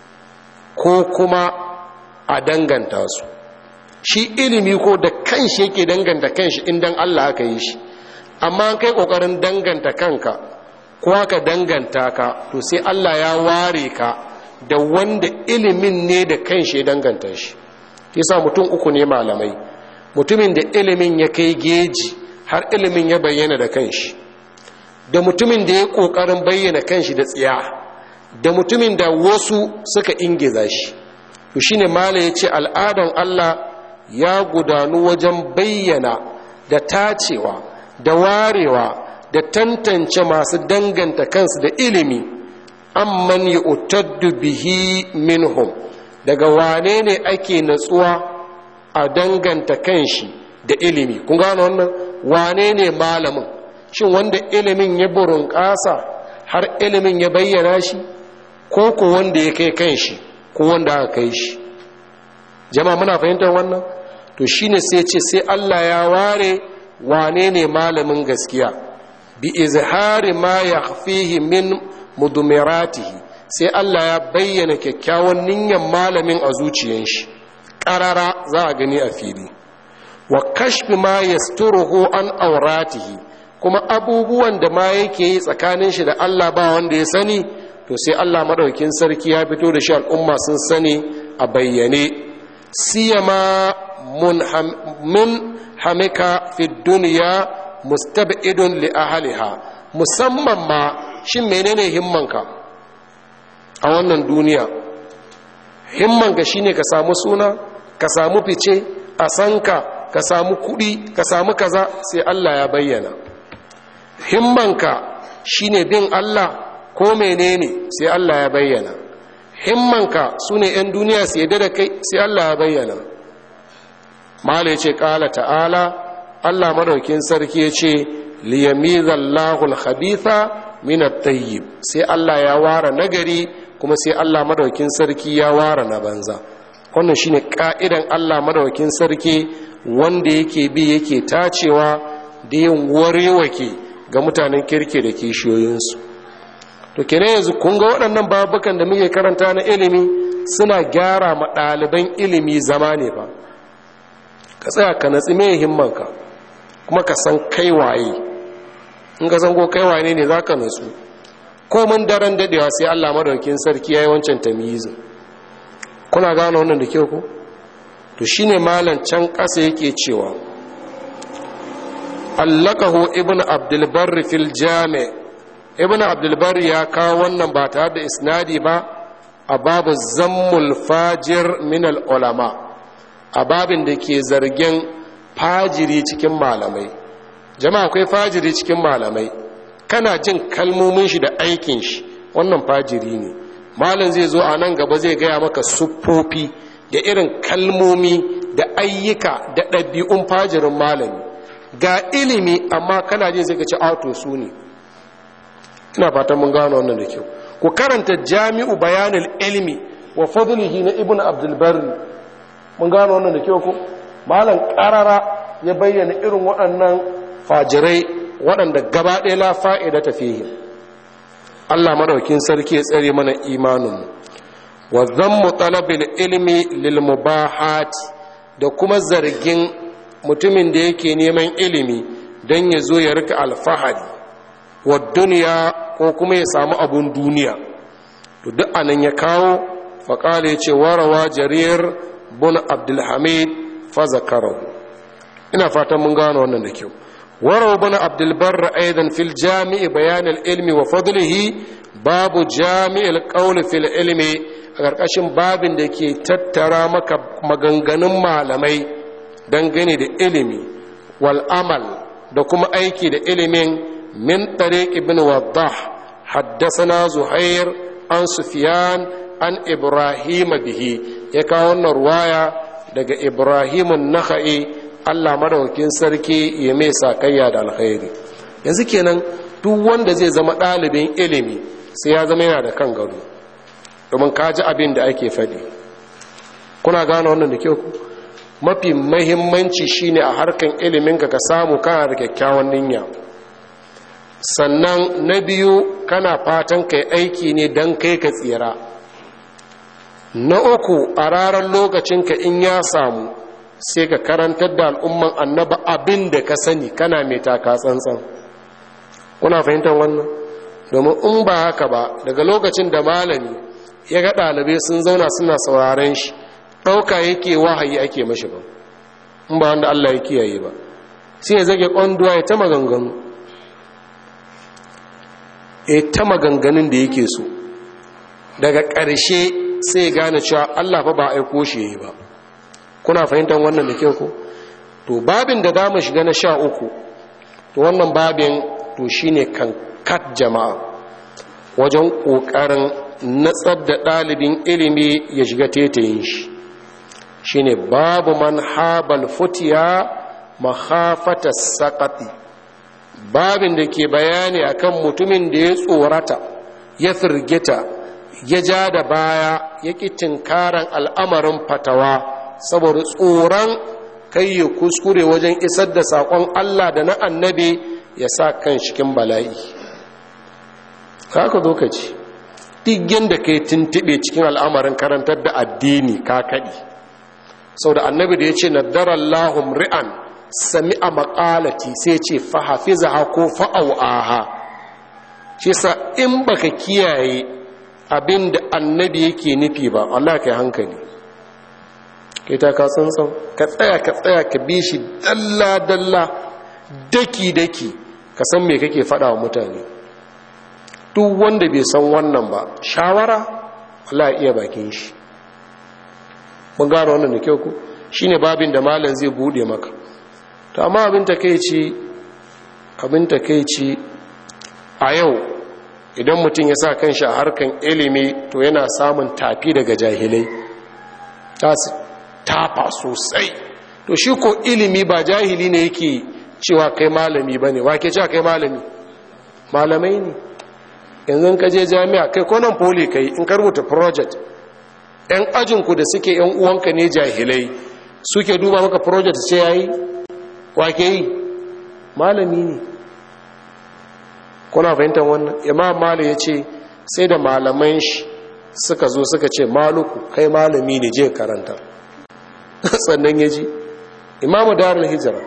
ko kuma a danganta su shi ilimi ko da kanshi yake danganta kanshi indan Allah aka yi shi amma kai kokarin danganta kanka ko aka danganta ka to sai Allah ya ware ka da wanda ilimin ne da kanshi ya danganta shi yasa mutum uku ne malamai mutumin da ilimin ya kai geji har ilimin ya bayyana da kanshi da mutumin da ya kokarin bayyana kanshi da tsiya da mutumin da wasu suka ingiza shi to shine mala yace al'adan Allah ya gudanu wajen bayyana da tacewa da warewa da tantance masu danganta kansu da ilimi amman yu'taddu bihi minhum daga wane ne ake natsuwa a danganta kanshi da ilimi kun gano wannan wane ne malamin shin wanda ilimin ya burin ƙasa har ilimin ya bayyana shi ko ko wanda ya kai kanshi ko wanda aka kai shi jama'a muna fahimtar wannan to shine sai ce sai Allah ya ware wane ne malamin gaskiya bi izhari ma yakhfihi min mudumiratihi sai Allah ya bayyana kyakkyawan niyyar malamin a zuciyar shi ƙarara za a gani a fili wa kashfi ma yasturuhu an auratihi kuma abubuwan da ma yake yi tsakanin shi da Allah ba wanda ya sani to sai Allah madaukin sarki ya fito da shi al'umma sun sani a bayyane siyama mun hamika fi duniya mustab'idun li ahliha musamman ma shin menene himmanka a wannan duniya himmanka shine ka samu suna ka samu fice a sanka ka samu kudi ka samu kaza sai Allah ya bayyana himmanka shine bin Allah ko menene sai Allah ya bayyana himmanka sune yan duniya su yadda da kai sai Allah ya bayyana mala yace qala ta'ala Allah madaukin sarki yace liyamizallahu al-khabitha min at-tayyib sai Allah ya ware nagari kuma sai Allah madaukin sarki ya ware na banza wannan shine ka'idan Allah madaukin sarki wanda yake bi yake tacewa da yin warewake ga mutanen kirke da kishiyoyinsu to kene yanzu kun ga waɗannan babukan da muke karanta na ilimi suna gyara ma ɗaliban ilimi zama ne ba ka tsaya ka natsi mai himmanka kuma ka san kai waye in ka san ko kai waye ne za ka natsu komin daren dadewa sai Allah madaukin sarki yayi wancan tamyizin kuna gane wannan da kyau ko to shine malam can kasa yake cewa allakahu ibnu abdul barr fil jami ibnu abdul barr ya kawo wannan ba tare da isnadi ba a babu zammul fajir min al ulama a babin da ke zargin fajiri cikin malamai jama'a akwai fajiri cikin malamai kana jin kalmomin shi da aikin shi wannan fajiri ne malam zai zo a nan gaba zai gaya maka siffofi da irin kalmomi da ayyuka da ɗabi'un fajirin malami ga ilimi amma kana jin sai ka ci auto su ne ina fatan mun gano wannan da kyau ku karanta jami'u bayanul ilmi wa fadlihi na ibnu abdul barri mun gano wannan da kyau ko malam karara ya bayyana irin waɗannan fajirai waɗanda gaba ɗaya la fa'ida ta fihim Allah madaukin sarki ya tsare mana imaninmu wa zammu talabil ilmi lil mubahat da kuma zargin mutumin da yake neman ilimi don ya zo ya rika alfahari wa duniya ko kuma ya samu abun duniya to duk anan ya kawo faƙala ya ce warawa jarir bun abdulhamid fa zakarahu ina fatan mun gano wannan da kyau warawa bun abdulbar aidan fil jami'i bayan ilmi wa fadlihi babu jami'il qawl fil ilmi a ƙarƙashin babin da ke tattara maka maganganun malamai dangane da ilimi wal amal da kuma aiki da ilimin min tariq ibn waddah حدثنا زهير عن سفيان عن إبراهيم به يكا wannan ruwaya daga Ibrahim an-Nakhai Allah madaukakin sarki ya mai sakayya da alkhairi yanzu kenan duk wanda zai zama ɗalibin ilimi sai ya zama yana da kan gado domin ka ji abin da ake faɗi kuna gane wannan da kyau mafi mahimmanci shine a harkan iliminka ka samu kana da kyakkyawan niyya sannan na biyu kana fatan kai aiki ne don kai ka tsira na uku a ranar lokacinka in ya samu sai ka karantar da al'umman annaba abin da ka sani kana mai taka tsantsan kuna fahimtar wannan domin in ba haka ba daga lokacin da malami ya ga ɗalibai sun zauna suna sauraren shi ɗauka yake wahayi ake mashi ba in ba wanda allah ya kiyaye ba sai ya zage ƙwanduwa ya ta maganganu e ta maganganun da yake so daga ƙarshe sai gane cewa Allah fa ba aiko shi yi ba kuna fahimtar wannan da kyau ko to babin da za mu shiga na sha uku to wannan babin to shine kankat jama'a wajen ƙoƙarin natsar da ɗalibin ilimi ya shiga tetayin shi shine babu man habal futiya mahafata saƙati babin da ke bayani akan mutumin da ya tsorata ya firgita ya ja da baya ya ƙi tinkaran al'amarin fatawa saboda tsoron kai ya kuskure wajen isar da saƙon Allah da na annabi ya sa kan cikin bala'i kaka zo ka ci digin da kai tuntube cikin al'amarin karantar da addini ka kaɗi sau da annabi da ya ce na darallahun ri'an sami a makalati sai ce fahafiza ko fa'au'aha shi sa in baka kiyaye abin da annabi yake nufi ba Allah ka hankali kai ta ka tsantsan ka tsaya ka tsaya ka bi shi dalla-dalla daki-daki ka san me kake faɗa wa mutane duk wanda bai san wannan ba shawara Allah iya bakin shi mun gano wannan da kyau ku shine babin da malam zai bude maka to amma abin takeici abin takeici a yau idan mutum ya sa kanshi a harkan ilimi to yana samun tafi daga jahilai tasu tafa sosai to shi ko ilimi ba jahili ne yake cewa kai malami ba ne wake cewa kai malami malamai ne yanzu ka je jami'a kai ko nan poli kai in ka rubuta project yan ajinku da suke yan uwanka ne jahilai suke duba maka project ce yayi wake yi malami ne kuna fahimtar wannan imam malu ya ce sai da malaman shi suka zo suka ce maluku kai malami ne je karanta sannan ya ji imamu darul hijira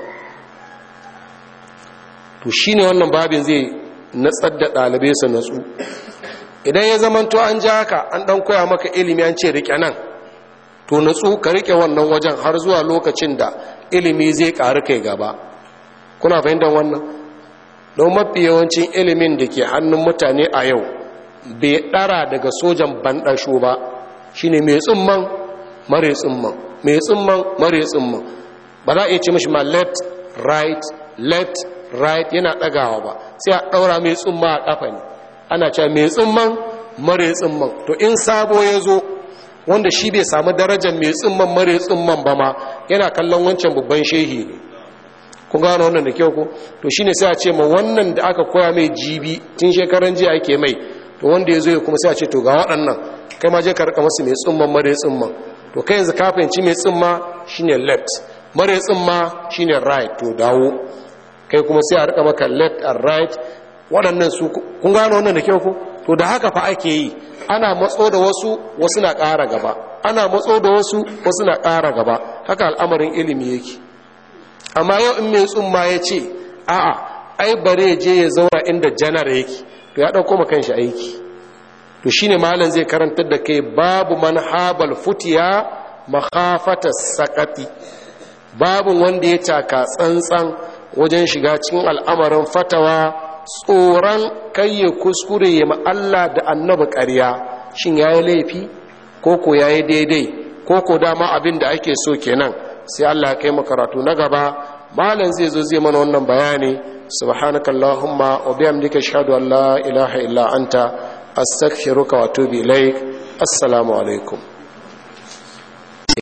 to shi ne wannan babin zai natsar da ɗalibai su natsu idan ya zamanto an ja haka an ɗan koya maka ilimi an ce riƙe nan to natsu ka riƙe wannan wajen har zuwa lokacin da ilimi zai ƙaru kai gaba kuna fahimtar wannan don mafi yawancin ilimin da ke hannun mutane a yau bai ɗara daga sojan banɗasho ba shine mai tsumman mare tsumman mai tsumman mare tsumman ba za a iya ce mashi ma left right left right yana ɗagawa ba sai a ɗaura mai tsumma a ƙafa ne ana cewa mai tsumman mare tsumman to in sabo ya zo wanda shi bai samu darajar mai tsumman mare tsumman ba ma yana kallon wancan babban shehi ne kun gano wannan da kyau ko to shine sai a ce ma wannan da aka koya mai jibi tun shekaran jiya ake mai to wanda ya zo ya kuma sai a ce to ga waɗannan kai ma je ka rika masu mai tsumman mare tsumman to kai yanzu ka fahimci mai tsumma shine left mare tsumma shine right to dawo kai kuma sai a rika maka left and right waɗannan su kun gano wannan da kyau ko to da haka fa ake yi ana matso da wasu wasu na ƙara gaba ana matso da wasu wasu na ƙara gaba haka al'amarin ilimi yake amma yau in mai tsumma ya ce a'a ai bare je ya zauna inda janar yake to ya ɗauko ma kanshi aiki to shine malam zai karantar da kai babu manhabal futiya makhafata sakati babu wanda ya taka tsantsan wajen shiga cikin al'amarin fatawa tsoron kayye kuskure ya Allah da annabi ƙarya shin yayi laifi ko ko yayi daidai ko ko dama abin da ake so kenan sai Allah ya kai mu karatu na gaba malam zai zo zai mana wannan bayani subhanakallahumma wa bihamdika ashhadu an la ilaha illa anta astaghfiruka wa atubu ilaik assalamu alaikum